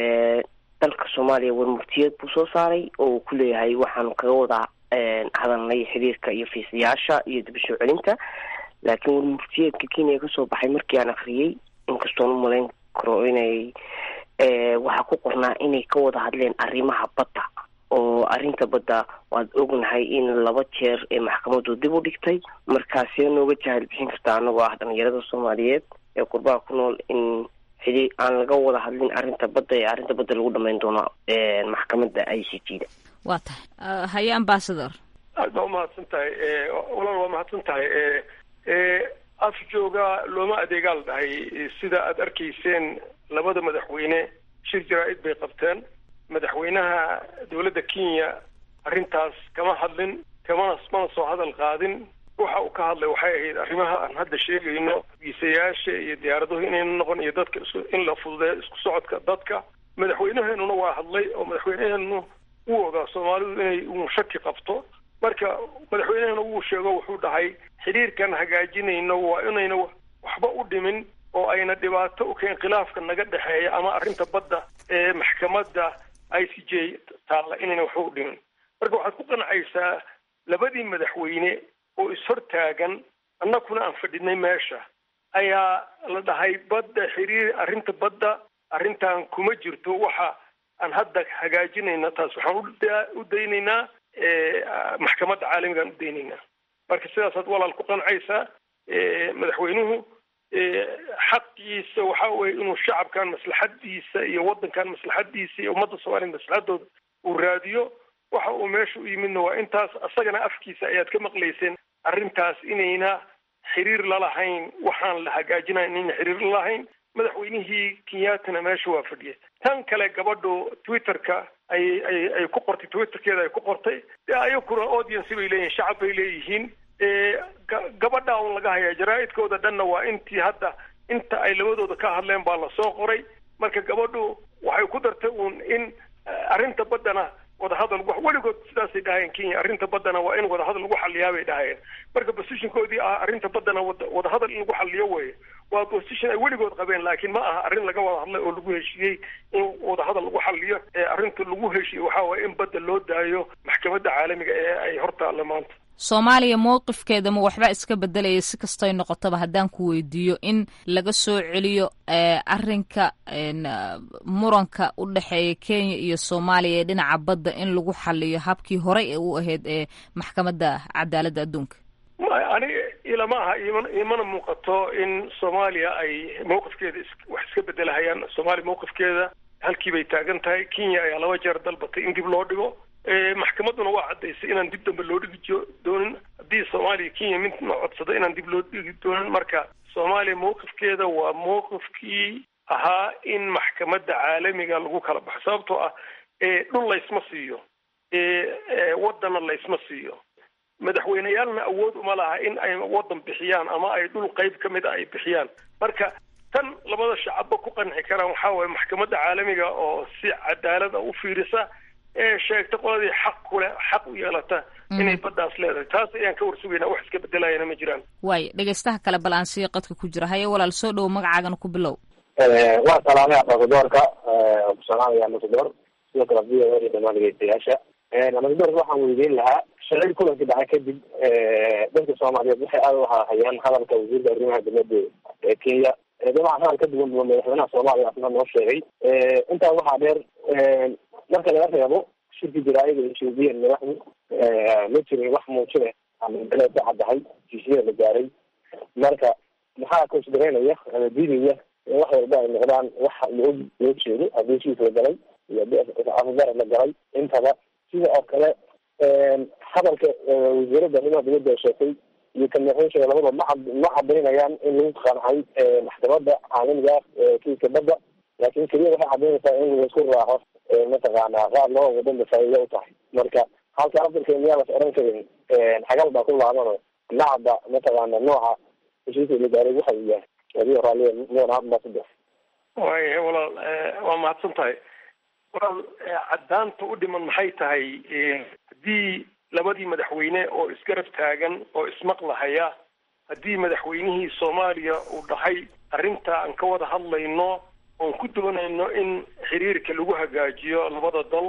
Speaker 17: dalka soomaaliya warmurtiyeed buu soo saaray oo uu ku leeyahay waxaanu kaga wada hadalnay xiriirka iyo fiisayaasha iyo dib soo celinta laakiin warmurtiyeedka kenya kasoo baxay markii aan akriyey inkastoon umalayn karo inay waxaa ku qornaa inay ka wada hadleen arrimaha badda oo arrinta badda waad ognahay in laba jeer ee maxkamadu dib u dhigtay markaasee nooga jahal bixin kartaa anagoo ah dhalinyarada soomaaliyeed ee qurbaha ku nool in xidii aan laga wada hadlin arrinta badda ee arrinta badda lagu dhamayn doono maxkamadda i c t da
Speaker 16: waa tahay haye ambasador
Speaker 3: aad baa umahadsan tahay walaal waa mahadsan tahay af jooga looma adeegaa la dhahay sida aad arkayseen labada madaxweyne shir jaraa-id bay qabteen madaxweynaha dowladda kenya arrintaas kama hadlin kamana mana soo hadal qaadin waxa uu ka hadlay waxay ahayd arrimaha aan hadda sheegayno viisayaasha iyo diyaaraduhu inayna noqon iyo dadka in la fududeeyo isku socodka dadka madaxweynaheenuna waa hadlay oo madaxweynaheenu wuu ogaa soomaalidu inay uu shaki qabto marka madaxweynahena wuu sheego wuxuu dhahay xiriirkan hagaajinayno waa inayna waxba u dhimin oo ayna dhibaato u keen khilaafka naga dhexeeya ama arrinta badda ee maxkamadda i c j taalla inayna waxba u dhimin marka waxaad ku qancaysaa labadii madaxweyne oo ishortaagan annakuna aan fadhinay meesha ayaa la dhahay badda xiriir arrinta badda arrintan kuma jirto waxa aan hadda hagaajinayna taas waxaan u daynaynaa maxkamadda caalamigaan u daynaynaa marka sidaasaad walaal ku qancaysaa madaxweynuhu xaqiisa waxa weye inuu shacabkan maslaxadiisa iyo waddankan maslaxadiisa iyo ummadda soomaaliya maslaxadooda uu raadiyo waxa uu meesha u yimidna waa intaas asagana afkiisa ayaad ka maqlayseen arrintaas inayna xiriir lalahayn waxaan la hagaajinaya inayna xiriir lalahayn madaxweynihii kenyaatana meesha waa fadhiya tan kale gabadhu twitterka ay ay ay ku qortay twitterkeeda ay ku qortay dee ayakuna audience bay leeyihin shacab bay leeyihiin gabadha un laga hayaa jaraa-idkooda dhanna waa intii hadda inta ay labadooda ka hadleen baa lasoo qoray marka gabadhu waxay ku dartay uun in arrinta baddana wadahadal weligood sidaasay dhahayeen kenya arrinta baddana waa in wadahadal lagu xaliyaa bay dhahayeen marka positionkoodii ah arrinta baddana wadahadal in lagu xaliyo weeye waa position ay weligood qabeen laakiin ma aha arrin laga wada hadlay oo lagu heshiiyey in wadahadal lagu xaliyo ee arrinta lagu heshiiyey waxaa waye in badda loo daayo maxkamadda caalamiga ee ay hortaalla maanta
Speaker 16: soomaaliya mowqifkeeda ma waxba iska bedelaya si kastoy noqotaba haddaan ku weydiiyo in laga soo celiyo arrinka muranka u dhexeeya kenya iyo soomaaliya ee dhinaca badda in lagu xaliyo habkii horey ee u ahayd ee maxkamadda cadaaladda adduunka
Speaker 3: ani ilama aha imana muuqato in soomaaliya ay mawqifkeeda wax iska bedelahayaan soomaaliya mawqifkeeda halkii bay taagan tahay kenya ayaa laba jeer dalbatay in dib loo dhigo maxkamadduna waa caddaysay inaan dib dambe loo dhigi doonin haddii soomaaliya kenya midna codsada inaan dib loo dhigi doonin marka soomaaliya mawqifkeeda waa mawqifkii ahaa in maxkamadda caalamiga lagu kala baxo sababtoo ah dhul laysma siiyo waddanna laysma siiyo madaxweyneyaalna awood uma laha in ay waddan bixiyaan ama ay dhul qayb ka mid a ay bixiyaan marka tan labada shacabba ku qanci karaan waxaa waye maxkamadda caalamiga oo si cadaalad a u fiirisa ee sheegta qoladii xaq ku leh xaq u yeelata inay baddaas leedahay taas ayaan ka warsugaynaa wax iska bedelayana ma jiraan
Speaker 16: waay dhegeystaha kale bal aan sii qadka ku jira haye walaal soo dhowo magacaagana ku bilow
Speaker 18: waa salaamay ambasadoorka ku salaamaya ambasador sidoo kale v o a dhamaan dhegeystayaasha ambasadorka waxaan weydiin lahaa shalay kulanka dhacay kadib dadka soomaaliyeed waxay aada u hayaan hadalka wasiirka arrimaha dibadda ee kenya dabcan hadal ka duwan duwan madaxweynaha soomaaliya asna noo sheegay intaa waxaa dheer marka laga reebo shirki jaraayada ethoobiyan madaxdu ma jirin wax muujine ama ka caddahay heshiisyada la gaaray marka maxaa considereynaya ama diidaya in wax walba ay noqdaan wax loo loo jeedo haddii heshiis la galay iyo afgarad la galay intaba sida oo kale hadalka wasiirada arrimaha dibadda ay sheegtay iyo kan madaxweyne sheegay labadaba ma cad ma cadaynayaan in lagu qancay maxkamadda caalamiga kiiska badda laakin keliya waxay cadaynaysaa in laisku raaco mataqaanaa qaar loo wadanda faa'iida u tahay marka halka afirka miyaa las oran karin xagal baa ku laabano nacda mataqaana nooca heshiiska la gaaray waxa uu yahay adigo raalliya mudan ambassador
Speaker 3: waaya walaal waa mahadsan tahay walaal caddaanta u dhiman maxay tahay haddii labadii madaxweyne oo isgarab taagan oo ismaqlahaya haddii madaxweynihii soomaaliya uu dhahay arrinta aan ka wada hadlayno oon ku doonayno in xiriirka lagu hagaajiyo labada dal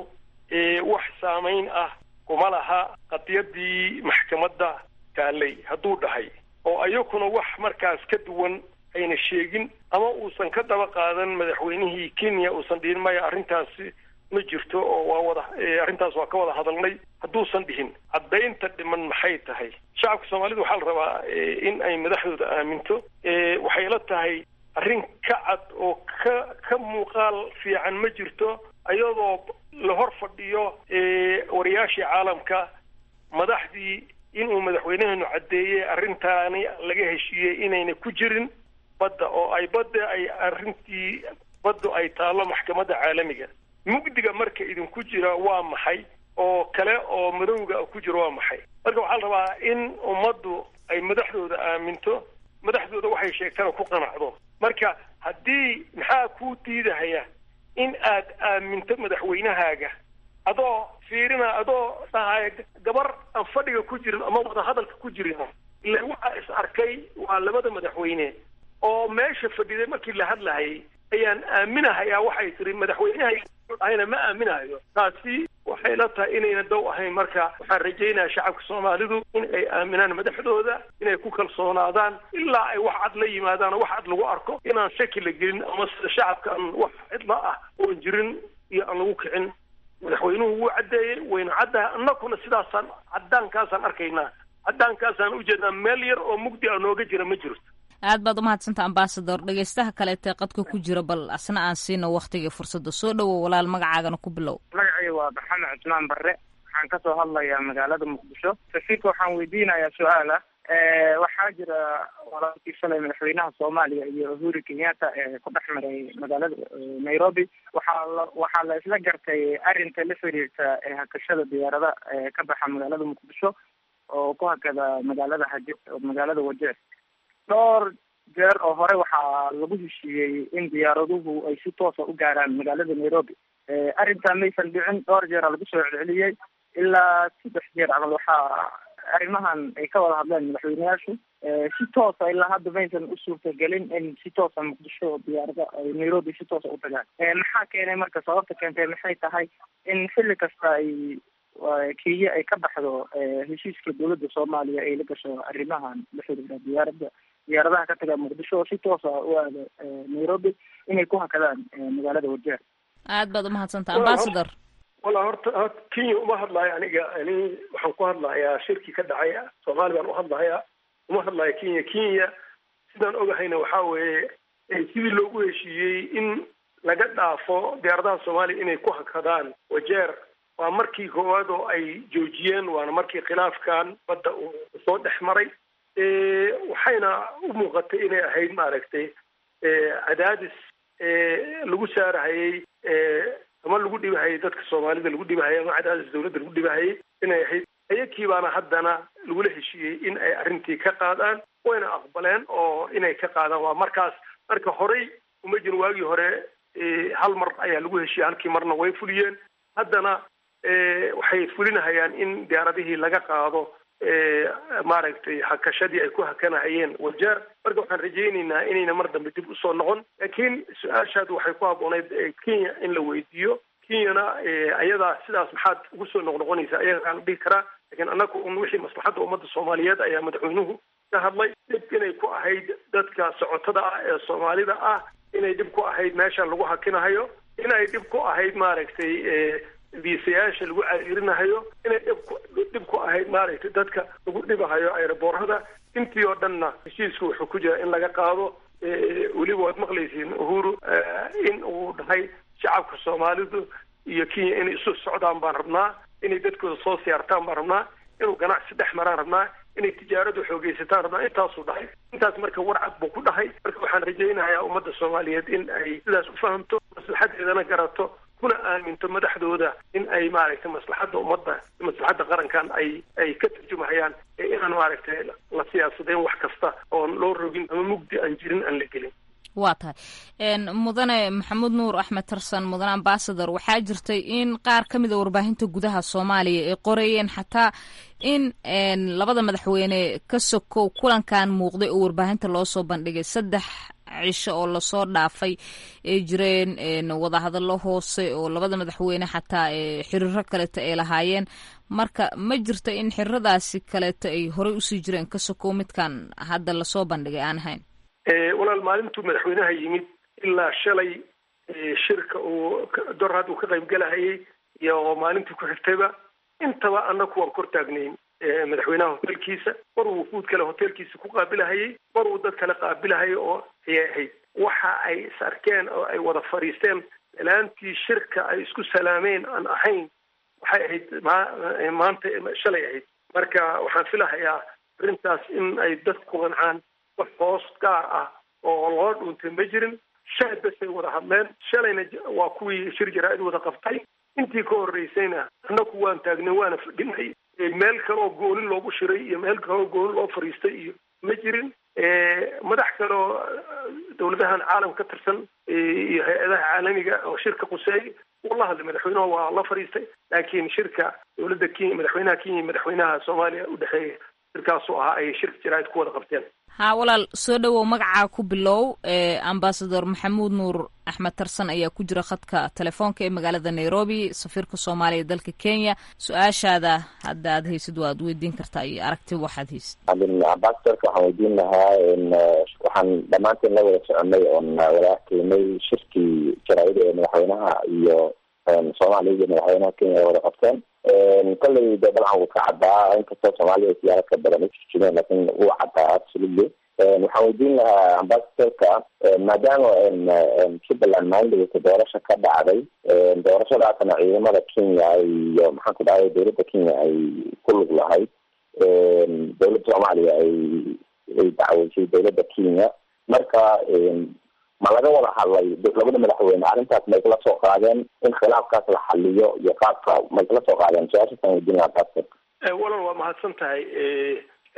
Speaker 3: wax saamayn ah kuma laha qadiyadii maxkamadda taalay hadduu dhahay oo ayakuna wax markaas ka duwan ayna sheegin ama uusan ka daba qaadan madaxweynihii kenya uusan dhihin maya arrintaasi ma jirto oo waa wada arrintaas waa ka wada hadalnay hadduusan dhihin caddaynta dhiman maxay tahay shacabka soomaalida waxaa la rabaa in ay madaxdooda aaminto waxay la tahay arrin ka cad oo ka ka muuqaal fiican ma jirto iyadoo la hor fadhiyo wariyaashii caalamka madaxdii inuu madaxweynaheenu caddeeyey arrintaani laga heshiiyey inayna ku jirin badda oo ay badda ay arrintii baddu ay taallo maxkamadda caalamiga mugdiga marka idinku jira waa maxay oo kale oo madowga ku jira waa maxay marka waxaa la rabaa in ummaddu ay madaxdooda aaminto madaxdooda waxay sheegtana ku qanacdo marka haddii maxaa kuu diidahaya in aad aaminto madaxweynahaaga adoo fiirina adoo dhahaya gabar aan fadhiga ku jirin ama wada hadalka ku jirin ila waxaa is arkay waa labada madaxweyne oo meesha fadhiday markii la hadlahayay ayaan aaminahayaa waxay tiri madaxweynaha ma aaminahayo taasi waxay la tahay inayna dow ahayn marka waxaan rajaynayaa shacabka soomaalidu in ay aaminaan madaxdooda inay ku kalsoonaadaan ilaa ay wax cad la yimaadaan wax cad lagu arko inaan shaki la gelin ama sida shacabka aan wax cidla ah oon jirin iyo aan lagu kicin madaxweynuhu wuu caddeeyey wayna caddahay annakuna sidaasaan caddaankaasaan arkaynaa caddaankaasaan ujeednaa meel yar oo mugdi a nooga jira ma jirto
Speaker 16: aad baad umahadsantaa ambasador dhegeystaha kaleetee qadka ku jira bal asna aan siino waktigai fursadda soo dhowow walaal magacaagana ku bilow
Speaker 19: magacayga waa maxamed cusmaan barre waxaan kasoo hadlayaa magaalada muqdisho safiirka waxaan weydiinayaa su-aal ah waxaa jira walaalkii shalay madaxweynaha soomaaliya iyo uhuru kenyatta ee ku dhex maray magaalada nairobi waxaa la waxaa la isla gartay arrinta la xiriirta hakashada diyaarada ka baxa magaalada muqdisho oo ku hakada magaalada haje magaalada wajeer dhowr jeer oo hore waxaa lagu heshiiyey in diyaaraduhu ay si toosa u gaaraan magaalada nairobi arrintaa maysan dhicin dhowr jeera lagu soo celceliyey ilaa saddex jeer camal waxaa arrimahan ay ka wada hadleen madaxweyneyaashu si toosa ilaa hadda maysan u suurtagelin in si toosa muqdisho diyaarada ay nairobi si toosa u tagaan maxaa keenay marka sababta keentay maxay tahay in xilli kasta ay kenya ay ka baxdo heshiiska dowladda soomaaliya ay la gasho arrimahan la xiriira diyaarada diyaaradaha ka taga muqdisho oo si toosa u aada nairobi inay ku hakadaan magaalada wajeer
Speaker 16: aad baad umahadsantaa ambasador
Speaker 3: walla horta horta kenya uma hadlayo aniga ani waxaan ku hadlayaa shirki ka dhacay soomaali baan uhadlahayaa uma hadlayo kenya kenya sidaan ogahayna waxaa weeye sidii loogu heshiiyey in laga dhaafo diyaaradaha soomaaliya inay ku hakadaan wajeer waa markii koowaad oo ay joojiyeen waana markii khilaafkan badda uu soo dhex maray waxayna u muuqatay inay ahayd maaragtay cadaadis lagu saarahayey ama lagu dhibahayay dadka soomaalida lagu dhibahayay ama cadaadis dawladda lagu dhibahayay inay ahayd ayakii baana haddana lagula heshiiyey in ay arrintii ka qaadaan wayna aqbaleen oo inay ka qaadaan waa markaas marka horey uma jirin waagii hore hal mar ayaa lagu heshiiyey halkii marna way fuliyeen haddana waxay fulinahayaan in diyaaradihii laga qaado maaragtay hakashadii ay ku hakanahayeen wajeer marka waxaan rajaynaynaa inayna mar dambe dib usoo noqon laakiin su-aashaad waxay ku habbooneyd kenya in la weydiiyo kenyana ayadaa sidaas maxaad ugu soo noqnoqonaysa ayagaa la dhihi karaa lakiin annaga un wixii maslaxadda ummadda soomaaliyeed ayaa madaxweynuhu ka hadlay dhib inay ku ahayd dadka socotada ah ee soomaalida ah inay dhib ku ahayd meesha lagu hakinahayo inay dhib ku ahayd maaragtay viisayaasha lagu cariirinahayo inay dhibku dhib ku ahayd maaragtay dadka lagu dhibahayo aeroboorada intii oo dhanna heshiisku wuxuu ku jira in laga qaado weliba waad maqlaysiin uhuru in uu dhahay shacabka soomaalidu iyo kenya inay isu socdaan baan rabnaa inay dadkooda soo siyaartaan baan rabnaa inuu ganacsi dhex maraan rabnaa inay tijaaradu xoogeysataan rabnaa intaasuu dhahay intaas marka warcad buu ku dhahay marka waxaan rajaynayaa ummadda soomaaliyeed in ay sidaas u fahamto maslaxadeedana garato kuna aaminto madaxdooda in ay maaragtay maslaxadda ummadda maslaxadda qarankan ay ay ka turjumahayaan ee inaan maaragtay la siyaasadayn wax kasta oon loo rogin ama mugdi aan jirin aan la gelin
Speaker 16: waa tahay mudane maxamuud nuur axmed tarsan mudane ambasador waxaa jirtay in qaar ka mid a warbaahinta gudaha soomaaliya ay qorayeen xataa in labada madaxweyne ka sokow kulankan muuqday oo warbaahinta loo soo bandhigay saddex cisho oo lasoo dhaafay ay jireen wadahadallo hoose oo labada madaxweyne xataa xiriiro kaleeto ay lahaayeen marka ma jirto in xiriiradaasi kaleeto ay horey usii jireen ka sokow midkan hadda lasoo bandhigay aan ahayn
Speaker 3: walaal maalintuu madaxweynaha yimid ilaa shalay shirka uu dorhad uu ka qaybgalahayay iyo maalintii ku xigtayba intaba annaku waan kor taagnayn madaxweynaha hotelkiisa mar uu wufuud kale hotelkiisa ku qaabilahayay mar uu dad kale qaabilahayay oo ayay ahayd waxa ay is arkeen oo ay wada fadhiisteen dalaantii shirka ay isku salaameen aan ahayn waxay ahayd ma maanta shalay ahayd marka waxaan filahayaa arrintaas in ay dadku ku qancaan wax hoos gaar ah oo loo dhuuntay ma jirin shalay basay wada hadleen shalayna waa kuwii shir jaraa-id wada qabtay intii ka horreysayna annaku waan taagnay waana fadhinay meel kaleoo gooni loogu shiray iyo meel kaleoo gooni loo fadhiistay iyo ma jirin madax kaleoo dawladahan caalam ka tirsan iyo hay-adaha caalamiga oo shirka quseey uu la hadlay madaxweynaha waa la fadhiistay laakiin shirka dawladda kenya madaxweynaha kenya iyo madaxweynaha soomaaliya u dhexeeya shirkaasuu ahaa ay shirka jaraa-id ku wada qabteen
Speaker 16: haa walaal soo dhowow magacaa ku bilow ambasador maxamuud nuur axmed tarsan ayaa ku jira khadka telefoonka ee magaalada nairobi safiirka soomaaliya dalka kenya su-aashaada hadda aad haysid waad weydiin kartaa iyo aragti waxaad haysid
Speaker 20: ambasadorka waxaan weydiin lahaa waxaan dhammaanteen la wada soconay oon wada arkaynay shirkii jaraa-id ee madaxweynaha iyo soomaaliya iyo madaxweynaha kenya ay wada qabteen kolley de dabcan wuu ka caddaa inkastoo soomaaliya siyaalo ka badan ujijimeen lakin wuu caddaa absolutely waxaan weydiin lahaa ambasadorka maadaama jubbaland maalindhaweyta doorasha ka dhacday doorashadaasna ciidamada kenya iyo maxaan ku dhahay dowladda kenya ay ku lug lahayd dowladda soomaaliya ay ay dacweysay dowladda kenya marka ma laga wada hadlay labada madaxweyne arrintaas ma isla soo qaadeen in khilaafkaas la xaliyo iyo qaabka ma isla soo qaadeen su-aashaasaan weydiin lahaa ambasadorka
Speaker 3: walal waa mahadsan tahay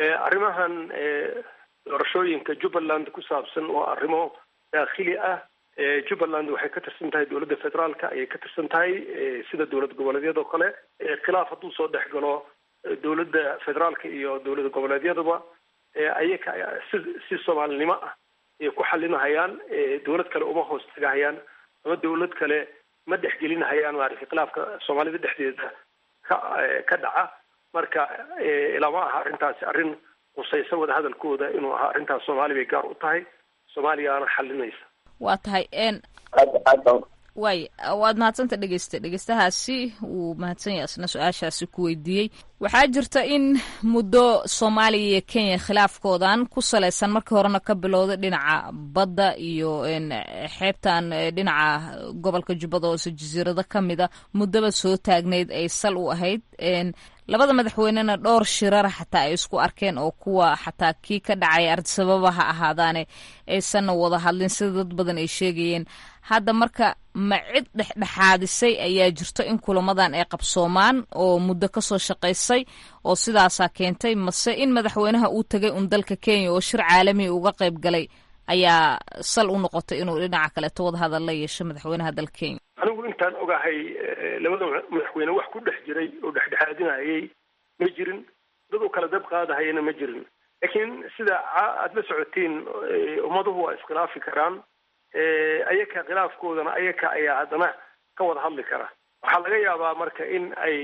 Speaker 3: arrimahan doorashooyinka jubbaland ku saabsan waa arrimo daakhili ah jubbaland waxay ka tirsan tahay dowladda federaalka ayay ka tirsan tahay sida dowlad goboleedyadoo kale khilaaf hadduu soo dhex galo dowladda federaalka iyo dowlad goboleedyadaba ayaka si si soomaalinimo ah ay ku xalinahayaan dowlad kale uma hoos tagahayaan ama dowlad kale ma dhexgelinahayaan maaragtay khilaafka soomaalida dhexdeeda ka ka dhaca marka lama aha arrintaasi arrin qusaysa wada hadalkooda inuu ahaa arrintaas soomaali bay gaar u tahay soomaaliyaana xalinaysa
Speaker 16: waa tahay n waay waad mahadsanta dhegeysta dhegeystahaasi wuu mahadsan yahay isna su-aashaasi ku weydiiyey waxaa jirta in muddo soomaaliya iyo kenya khilaafkoodan ku salaysan markii horena ka bilowday dhinaca badda iyo xeebtan dhinaca gobolka jubbada hoose jasiirado ka mida muddaba soo taagnayd ay sal u ahayd labada madaxweynena dhowr shirara xataa ay isku arkeen oo kuwa xataa kii ka dhacay artisababa ha ahaadaane aysanna wada hadlin sida dad badan ay sheegayeen hadda marka ma cid dhexdhexaadisay ayaa jirto in kulamadan ay qabsoomaan oo muddo kasoo shaqaysay oo sidaasaa keentay mase in madaxweynaha uu tegay un dalka kenya oo shir caalami uga qayb galay ayaa sal u noqotay inuu dhinaca kaleeto wada hadal la yeesho madaxweynaha dalka kenya
Speaker 3: anigu intaan ogahay labada madaxweyne wax ku dhex jiray oo dhexdhexaadinayay ma jirin dad u kala dab qaadahayana ma jirin laakiin sida aada la socotiin ummaduhu waa iskhilaafi karaan ayaka khilaafkoodana ayaka ayaa haddana ka wada hadli kara waxaa laga yaabaa marka in ay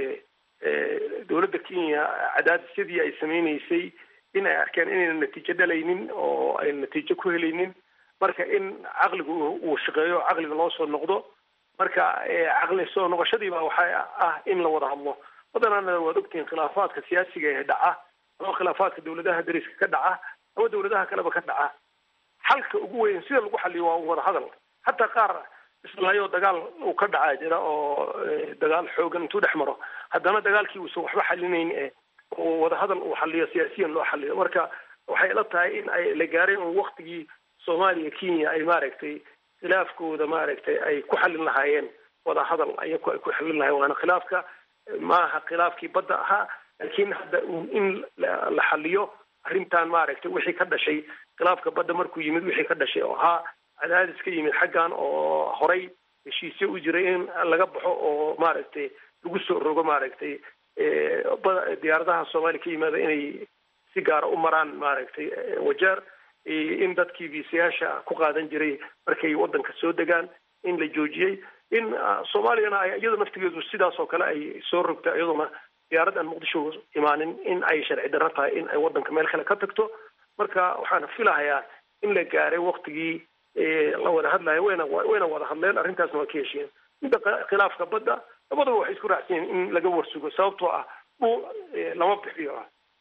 Speaker 3: dowladda kenya cadaadisyadii ay sameyneysay in ay arkeen inayna natiijo dhalaynin oo ayna natiijo ku helaynin marka in caqligu uu shaqeeyo caqliga loo soo noqdo marka caqli soo noqoshadiiba waxaa ah in la wada hadlo badanana waad ogtihiin khilaafaadka siyaasiga ee dhaca ama khilaafaadka dowladaha dariska ka dhaca ama dowladaha kaleba ka dhaca xalka ugu weyn sida lagu xaliyo waa wada hadal hataa qaar islaayoo dagaal uu ka dhacaa jira oo dagaal xoogan intuu dhex maro haddana dagaalkii uusan waxba xalinayn e wada hadal uu xaliyo siyaasiyan loo xaliyo marka waxay la tahay in ay la gaareen un waktigii soomaaliya kenya ay maaragtay khilaafkooda maaragtay ay ku xalin lahaayeen wada hadal ayaku ay ku xalin lahayen waana khilaafka maaha khilaafkii badda ahaa laakiin hadda in la xaliyo arrintan maaragtay wixii ka dhashay khilaafka badda markuu yimid wixii ka dhashay oo ahaa cadaadis ka yimid xaggan oo horay heshiisyo u jiray in laga baxo oo maaragtay lagu soo rogo maaragtay diyaaradaha soomaaliya ka yimaada inay si gaara u maraan maaragtay wajeer in dadkii viisayaasha ku qaadan jiray markay waddanka soo degaan in la joojiyey in soomaaliyana ay iyada naftigeedu sidaas oo kale ay soo rogta iyaduna diyaarad aan muqdisho imaanin in ay sharci darro tahay in ay waddanka meel kale ka tagto marka waxaana filahayaa in la gaaray waktigii la wada hadlayo wayna wayna wada hadleen arrintaasna waa ka heshiyeen midda khilaafka badda labadaba waxay isku raacsan yihin in laga warsugo sababtoo ah dhul lama bixiyo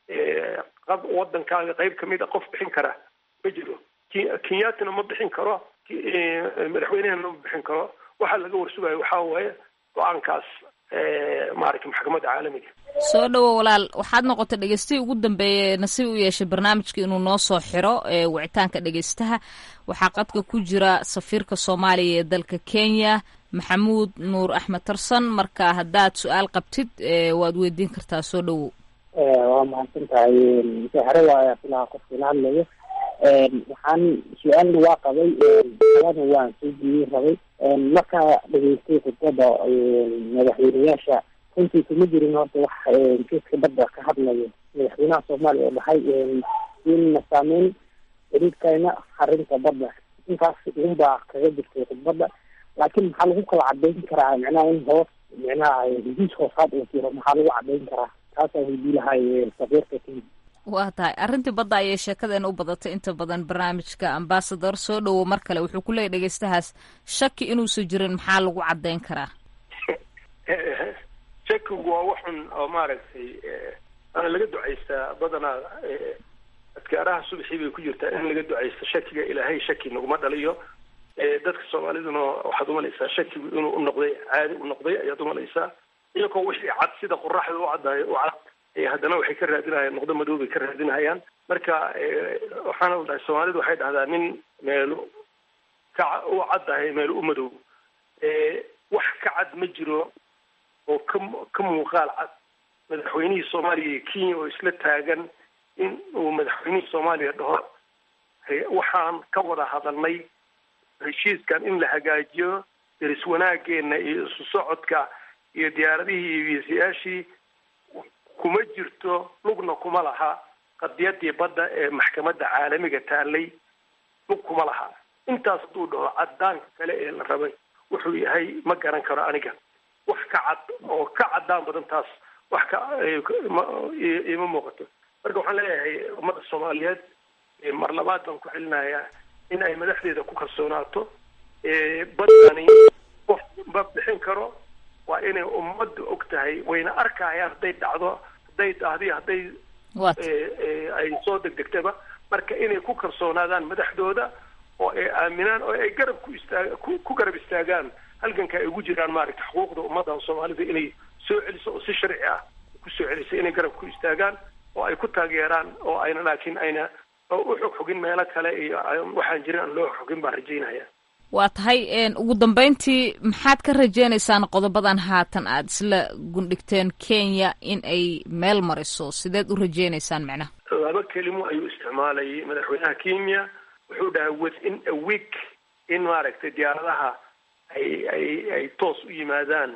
Speaker 3: waddankaaga qayb kamid a qof bixin kara ma jiro kenyatina ma bixin karo madaxweynehana ma bixin karo waxaa laga warsugayo waxaa waaye go-aankaas maaragtay maxkamadda caalamiga
Speaker 16: soo dhowo walaal waxaad noqotay dhegeystihii ugu dambeeyey nasiib u yeeshay barnaamijka inuu noo soo xiro wicitaanka dhegeystaha waxaa qadka ku jira safiirka soomaaliya ee dalka kenya maxamuud nuur axmed tarsan marka haddaad su-aal qabtid waad weydiin kartaa soo dhowow
Speaker 21: waa mahadsan tahay msexre waaya filaha qofkiina hadlayo waxaan su-aalna waa qabay alana waan soo jiiyey rabay markaa dhegeystay khudbada madaxweyneyaasha runtii kuma jirin horta wax kiiska badda ka hadlayo madaxweynaha soomaaliya oo dhahay inna saameyn xiriirkayna arrinta badda intaas unbaa kaga jirtay khudbadda laakiin maxaa lagu kala cadeyn karaa micnaha in hoos micnaha heshiis hoosaad uu jiro maxaa lagu cadeyn karaa taasaa weydii lahay safiirka kenya
Speaker 16: waa tahay arrintii badda ayay sheekadeena u badatay inta badan barnaamijka ambasador soo dhowo mar kale wuxuu ku leeyay dhegeystahaas shaki inuusan jirin maxaa lagu cadeyn karaa
Speaker 3: shakigu waa waxun oo maaragtay ana laga ducaystaa badanaa adkaaraha subaxii bay ku jirtaa in laga ducaysto shakiga ilaahay shaki naguma dhaliyo dadka soomaaliduna waxaad umalaysaa shakigu inuu u noqday caadi u noqday ayaad umalaysaa iyagoo wixii cad sida qoraxda u caddahay u cad haddana waxay ka raadinahayaan noqdo madow bay ka raadinahayaan marka waxaana la dhahay soomaalidu waxay dhahdaa nin meelu ka u caddahay meel u madow wax ka cad ma jiro oo ka ka muuqaal cad madaxweynihii soomaaliya iyo kenya oo isla taagan in uu madaxweynihii soomaaliya dhaho waxaan ka wada hadalnay heshiiskan in la hagaajiyo deris wanaageena iyo isu socodka iyo diyaaradihii iyo wiisayaashii kuma jirto lugna kuma laha qadiyadii badda ee maxkamadda caalamiga taalay lug kuma laha intaas hadduu dhaho cadaanka kale ee la rabay wuxuu yahay ma garan karo aniga wax ka cad oo ka cadaan badan taas wax ka ima muuqato marka waxaan leeyahay ummadda soomaaliyeed mar labaad baan ku celinayaa in ay madaxdeeda ku kalsoonaato baddani qof ma bixin karo waa inay ummadda og tahay wayna arkayaan hadday dhacdo hadday dhahdi hadday ay soo degdegtaba marka inay ku kalsoonaadaan madaxdooda oo ay aaminaan oo ay garab ku istaag ku garab istaagaan halganka ay ugu jiraan maaragta xuquuqda ummadda soomaalida inay soo celiso oo si sharci ah ku soo celiso inay garab ku istaagaan oo ay ku taageeraan oo ayna laakiin ayna u xogxogin meelo kale iyo waxaan jirin aan loo xogin baan rajaynaya
Speaker 16: waa tahay ugu dambeyntii maxaad ka rajeynaysaan qodobadan haatan aad isla gundhigteen kenya in ay meel mariso sideed u rajeynaysaan macnaha
Speaker 3: laba kelimo ayuu isticmaalayay madaxweynaha kenya wuxuu dhahay within a week in maaragtay diyaaradaha ay ay ay toos u yimaadaan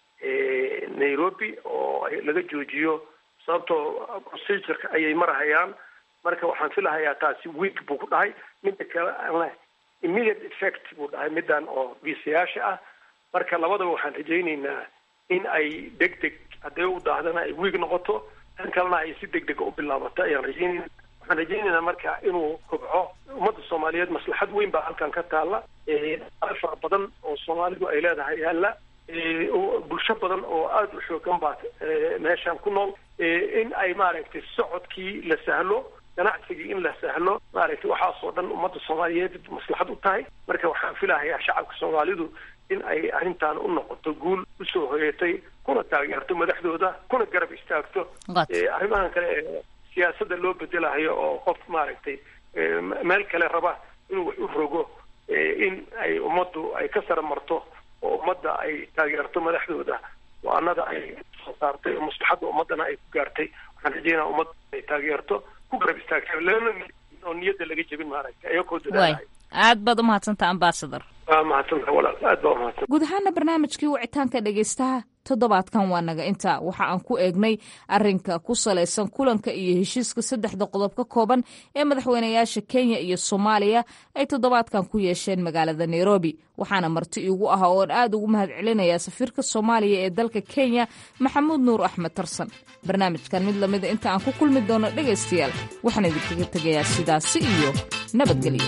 Speaker 3: nairobi oo laga joojiyo sababtoo procedureka ayay marahayaan marka waxaan filahayaa taasi week buu ku dhahay midda kale immediate effect buu dhahay middan oo viisayaasha ah marka labadaba waxaan rajaynaynaa in ay deg deg hadday u daahdana ay wiig noqoto tan kalena ay si deg dega u bilaabato ayaan rajaynayna waxaan rajaynaynaa marka inuu kobco ummadda soomaaliyeed maslaxad weyn baa halkan ka taalla dhaqaale fara badan oo soomaalidu ay leedahay yaalla bulsho badan oo aada u xoogan baa meeshan ku nool in ay maaragtay socodkii la sahlo ganacsigii in la sahlo maaragtay waxaasoo dhan ummadda soomaaliyeed maslaxad u tahay marka waxaan filahayaa shacabka soomaalidu in ay arrintan u noqoto guul usoo hoyatay kuna taageerto madaxdooda kuna garab istaagto arrimahan kale ee siyaasadda loo bedelahayo oo qof maaragtay meel kale raba inuu wax u rogo in ay ummaddu ay ka sara marto oo ummadda ay taageerto madaxdooda waanada ay soo saartay oo maslaxadda ummaddana ay ku gaartay waxaan rajeynaa ummadda ay taageerto ku garab istaagta lana oo niyadda laga jebin maaragtay ayagoo dadaalahay
Speaker 16: aad baad u mahadsanta ambasador
Speaker 3: waa mahadsanta walaal aad baa umahadsan
Speaker 16: guud ahaana barnaamijkii wicitaanka dhegaystaha toddobaadkan waa naga intaa waxa aan ku eegnay arinka ku salaysan kulanka iyo heshiiska saddexda qodob ka kooban ee madaxweynayaasha kenya iyo soomaaliya ay toddobaadkan ku yeesheen magaalada nairobi waxaana marti iigu ah oon aad ugu mahad celinayaa safiirka soomaaliya ee dalka kenya maxamuud nuur axmed tarsan barnaamijkan mid lamida inta aan ku kulmi doono dhegaystayaal waxaan idinkaga tegayaa sidaasi iyo nabadgelyo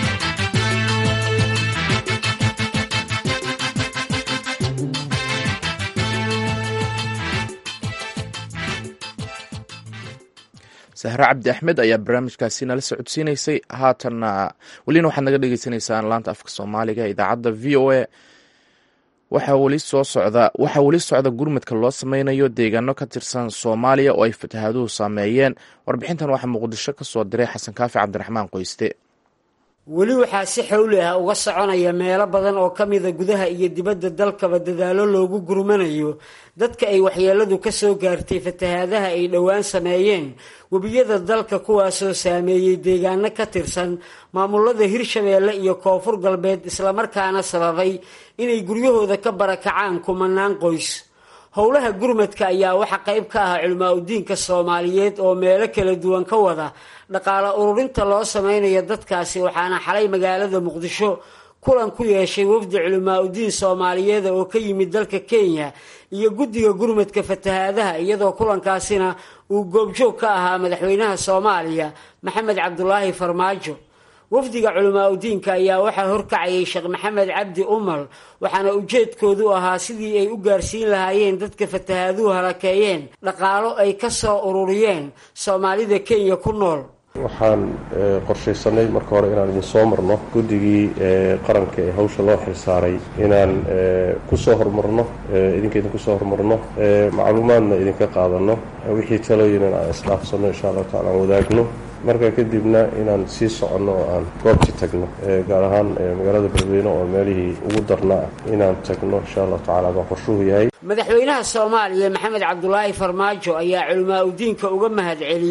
Speaker 1: sahre cabdi axmed ayaa barnaamijkaasi nala socodsiinaysay haatanna welina waxaad naga dhegeysaneysaan laanta afka soomaaliga idaacadda v o a waxaa weli soo socda waxaa weli socda gurmadka loo sameynayo deegaano ka tirsan soomaaliya oo ay fatahaaduhu saameeyeen warbixintan waxaa muqdisho ka soo diray xasan kaafi cabdiraxmaan qoyste
Speaker 5: weli waxaa si xowli ah uga soconaya meelo badan oo ka mida gudaha iyo dibadda dalkaba dadaalo loogu gurmanayo dadka ay waxyeeladu ka soo gaartay fatahaadaha ay dhowaan sameeyeen webiyada dalka kuwaasoo saameeyey deegaano ka tirsan maamulada hirshabeelle iyo koonfur galbeed islamarkaana sababay inay guryahooda ka barakacaan kumanaan qoys howlaha gurmadka ayaa waxa qayb ka ah culimaa udiinka soomaaliyeed oo meelo kala duwan ka wada dhaqaale ururinta loo sameynayo dadkaasi waxaana xalay magaalada muqdisho kulan ku yeeshay wafdi culimaa udiin soomaaliyeed oo ka yimid dalka kenya iyo guddiga gurmadka fatahaadaha iyadoo kulankaasina uu goobjoog ka ahaa madaxweynaha soomaaliya maxamed cabdulaahi farmaajo wafdiga culimaa udiinka ayaa waxaa horkacayay sheekh maxamed cabdi umal waxaana ujeedkoodu ahaa sidii ay u gaarsiin lahaayeen dadka fatahaaduhu halakeeyeen dhaqaalo ay ka soo ururiyeen soomaalida kenya ku nool
Speaker 22: waxaan qorshaysanay marka hore inaan idin soo marno guddigii qaranka ee hawsha loo xilsaaray inaan kusoo hormarno idinka idinku soo hormarno macluumaadna idinka qaadano wixii talooyinan aan isdhaafsanno insha allahu tacala aan wadaagno marka kadibna inaan sii soconno oo aan goobti tagno gaar ahaan magaalada beledweyne oo meelihii ugu darnaa inaan tagno insha allahu tacala baa qorshuhu yahay
Speaker 5: madaxweynaha soomaaliya maxamed cabdulaahi farmaajo ayaa culimaa udiinka uga mahad celiyey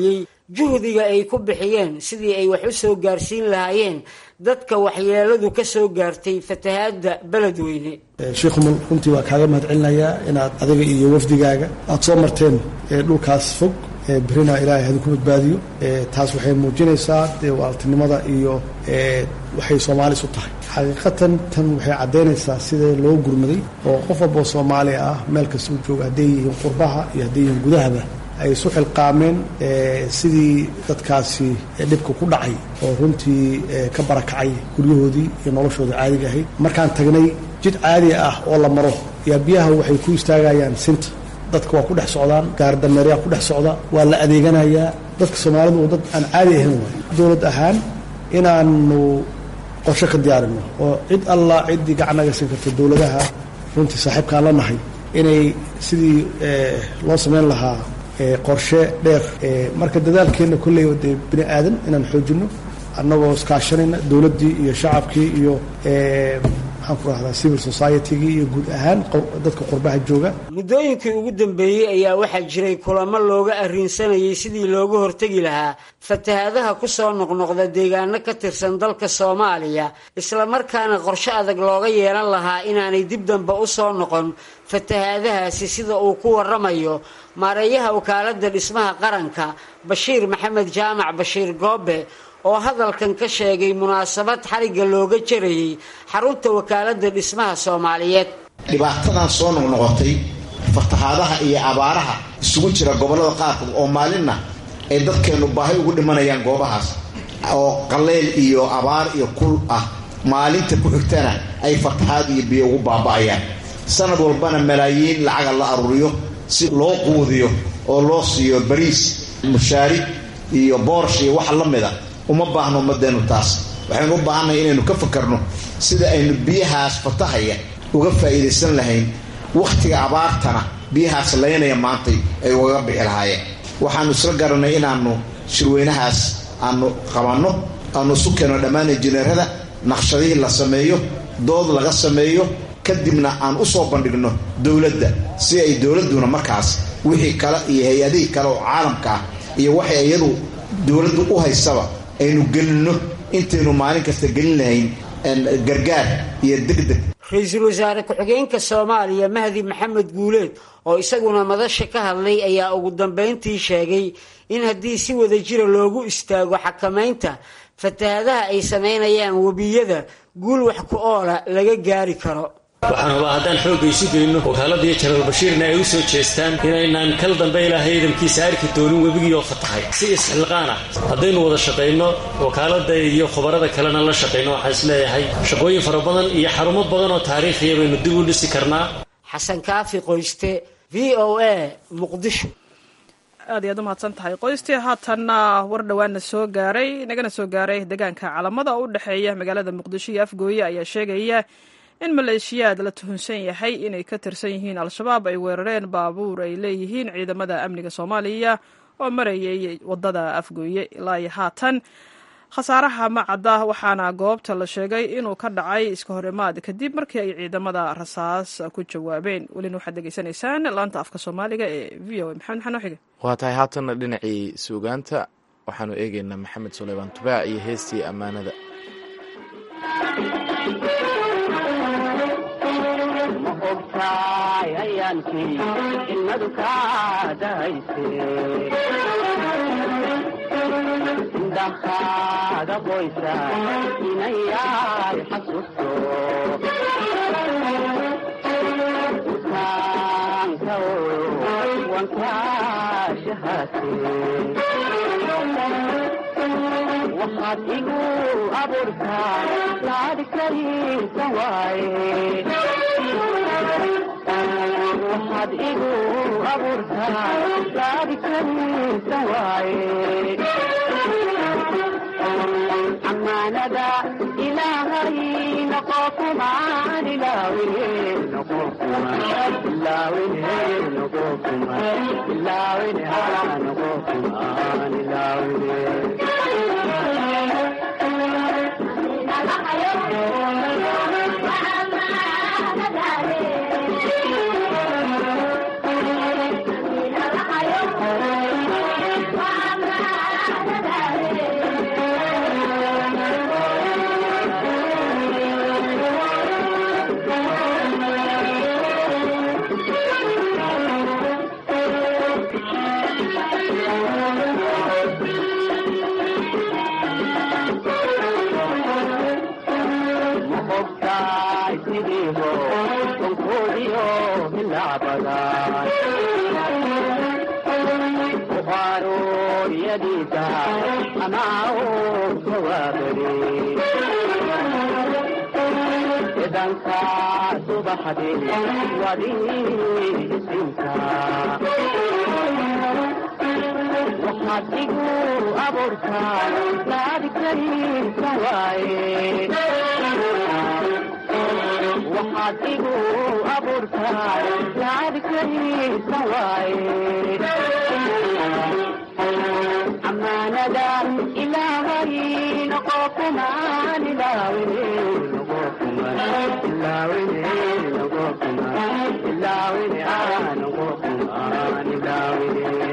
Speaker 5: juhdiga ay ku bixiyeen sidii ay wax u soo gaarsiin lahaayeen dadka waxyeeladu ka soo gaartay fatahaadda beledweyne
Speaker 4: sheikhumal runtii waa kaaga mahad celinayaa inaad adiga iyo wafdigaaga aada soo marteen dhulkaas fog berina ilaahay hadi ku badbaadiyo taas waxay muujinaysaa dee waaltinimada iyo waxay soomaalis u tahay xaqiiqatan tan waxay caddaynaysaa sida loo gurmaday oo qof walboo soomaali ah meel kasta u jooga hadday yihiin qurbaha iyo hadday yihiin gudahaba ay isu xilqaameen sidii dadkaasi dhibka ku dhacay oo runtii ka barakacay guryahoodii iyo noloshooda caadiga ahayd markaan tagnay jid caadi ah oo la maro yaa biyaha waxay ku istaagayaan sinta dadka waa ku dhex socdaan gaardameeryaa ku dhex socda waa la adeeganayaa dadka soomaalidu oo dad aan caadi ahayn waay dowlad ahaan inaanu qorshe ka diyaarino oo cid allah ciddii gacanaga siin karta dowladaha runtii saaxiibkaan la nahay inay sidii loo samayn lahaa qorshe dheer marka dadaalkeenna kolley dee bini aadan inaan xoojino annagoo iskaashanayna dowladdii iyo shacabkii iyo maxaan ku rahdaa civil society-gii iyo guud ahaan dadka qurbaha jooga
Speaker 5: muddooyinkii ugu dambeeyey ayaa waxaa jiray kulamo looga arrinsanayay sidii looga hortegi lahaa fatahaadaha ku soo noqnoqda deegaano ka tirsan dalka soomaaliya islamarkaana qorshe adag looga yeelan lahaa inaanay dib dambe u soo noqon fatahaadahaasi sida uu ku waramayo maareeyaha wakaaladda dhismaha qaranka bashiir maxamed jaamac bashiir goobe oo hadalkan ka sheegay munaasabad xarigga looga jarayay xarunta wakaaladda dhismaha soomaaliyeed
Speaker 7: dhibaatadan soo noqnoqotay fatahaadaha iyo abaaraha isugu jira gobollada qaarkood oo maalinna ay dadkeennu baahi ugu dhimanayaan goobahaas oo qaleyl iyo abaar iyo kul ah maalinta ku xigtana ay fatahaad iyo biyo ugu baaba'ayaan sanad walbana malaayiin lacaga la aruuriyo si loo quudiyo oo loo siiyo bariis mushaari iyo boorsh iyo wax la mida uma baahno ummadeennu taas waxaynu u baahannahay inaynu ka fakarno sida aynu biyahaas fatahaya uga faa'iidaysan lahayn wakhtiga abaartana biyahaas laynaya maantay ay ugaga bixi lahaayeen waxaannu isla garanay inaannu shirweynahaas aanu qabanno aanu isu keenno dhammaan injineerada naqshadihii la sameeyo dood laga sameeyo kadibna aan u soo bandhigno dowladda si ay dowladduna markaas wixii kale iyo hay-adihii kale oo caalamka ah iyo waxay iyadu dowladdu u haysaba aynu gelinno intaynu maalin kasta gelin lahayn gargaar iyo degdeg
Speaker 5: ra-iisul wasaare ku-xigeenka soomaaliya mahdi maxamed guuleed oo isaguna madasha ka hadlay ayaa ugu dambeyntii sheegay in haddii si wada jira loogu istaago xakamaynta fatahaadaha ay samaynayaan webiyada guul wax ku oola laga gaari karo
Speaker 23: waxaan hubaa haddaan xoogga isu geyno wakaaladii janaral bashiirna ay u soo jeestaan inaynaan kal dambe ilaahay ciidankiisa arki doonin webigii oo fatahay si isxilqaan ah haddaynu wada shaqayno wakaaladda iyo khubarada kalena la shaqayno waxaan isleeyahay shaqooyin fara badan iyo xarumo badan oo taariikhiya baynu dib u dhisi karnaa
Speaker 5: xasan kaafi qoyste v o a muqdisho
Speaker 2: aad iyaad u mahadsan tahay qoystii haatanna war dhowaana soo gaaray nagana soo gaaray deegaanka calamada u dhexeeya magaalada muqdisho iyo afgooye ayaa sheegaya in maleeshiyaad la tuhunsan yahay inay ka tirsan yihiin al-shabaab ay weerareen baabuur ay leeyihiin ciidamada amniga soomaaliya oo marayay wadada afgooye ilaa iyo haatan khasaaraha ma cadda waxaana goobta la sheegay inuu ka dhacay iska horimaad kadib markii ay ciidamada rasaas ku jawaabeen welina waxaad degeysanaysaan laanta afka soomaaliga ee v o a maxamed maxaa noo xige
Speaker 1: waa tahay haatanna dhinacii suugaanta waxaanu eegaynaa maxamed suleymaan tubaac iyo heestii ammaanada
Speaker 24: indhahaaga qoysa inayay xasuusto utaanka wankaashahaate waxaad igu abuurtaa laadhkariisa waaye waxaad igu abuurtaa laadhkariisa waaye amaanada ilaahay noqo kumaan ilaawine noqo kumaan ilaawine noqo kumaan ilaawine haa noqo kumaan ilaawine aroortaan ku arooriyadiisa amaa oo kawaabari idanka subaxdii wadii isinka waxaad igu abuurtaan laadikaysa waaye waxaad igu abuurtaan laadikaysa waaye amaanada ilaahay noqo kumaan ilaawine noqo kumaan ilaawine noqo kumaan ilaawine ah noqo kumaan ilaawine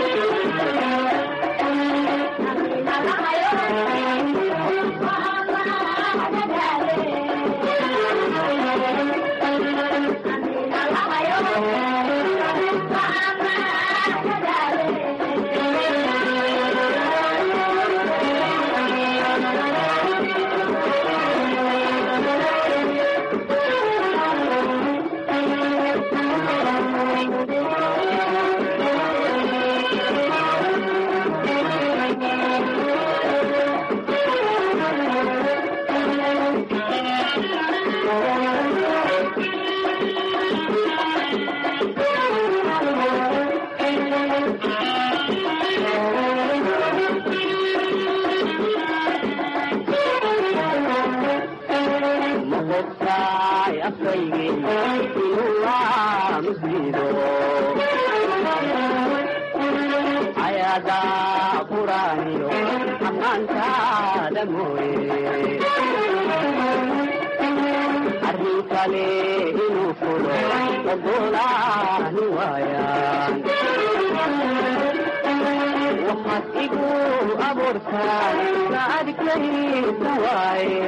Speaker 24: waxaad igu abuurtaan laadikaysa waaye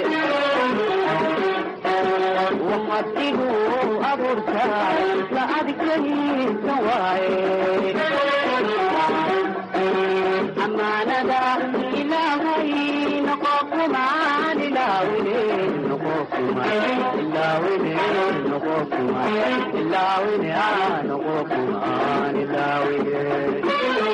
Speaker 24: waxaad igu abuurtaan laadikaysa waaye amaanada ilaahay noqo kumaan ilaawine noqo kumaan ilaawine noqo kumaan ilaawine ah noqo kumaan ilaawine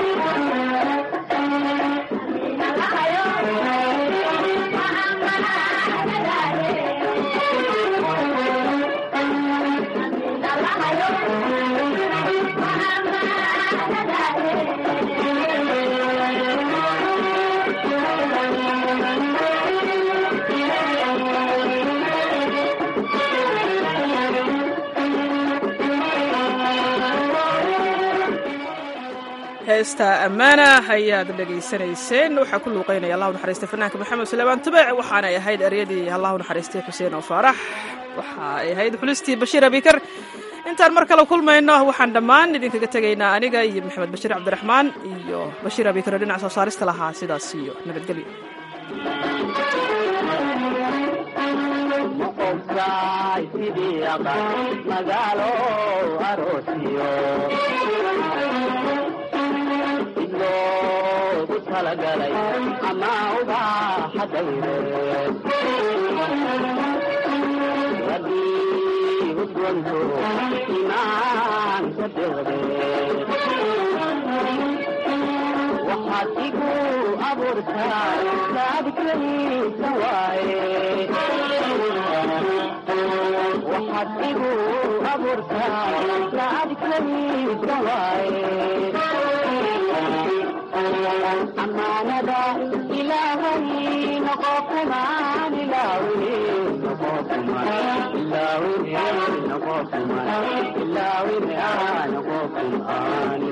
Speaker 2: heesta ammaana ayaad dhegaysanayseen waxaa ku luuqeynaya allahu naxariistay fanaanka maxamed suleymaan tubec waxaanay ahayd eryadii allahu naxariistay xuseen oo faarax waxa ay ahayd xulistii bashiir abikar intaan mar kale kulmayno waxaan dhammaan idinkaga tegaynaa aniga iyo maxamed bashiir cabdiraxmaan iyo bashiir abikar oo dhinaca soo saarista lahaa sidaas iyo nabadgelyo
Speaker 24: moqobtaay sidii aqan magaalo aroosiyo loogu talagalay ama ubaaxa dayreed wadii udwanto imaanka deqdeed waxaad igu abuurtaa laadikaysa waaye waxaad igu abuurtaa laadikaysa waaye amaanada ilaahay noqo kumaan ilaawine noqo kumaan ilaawine noqo kumaan ilaawine ah noqo kumaan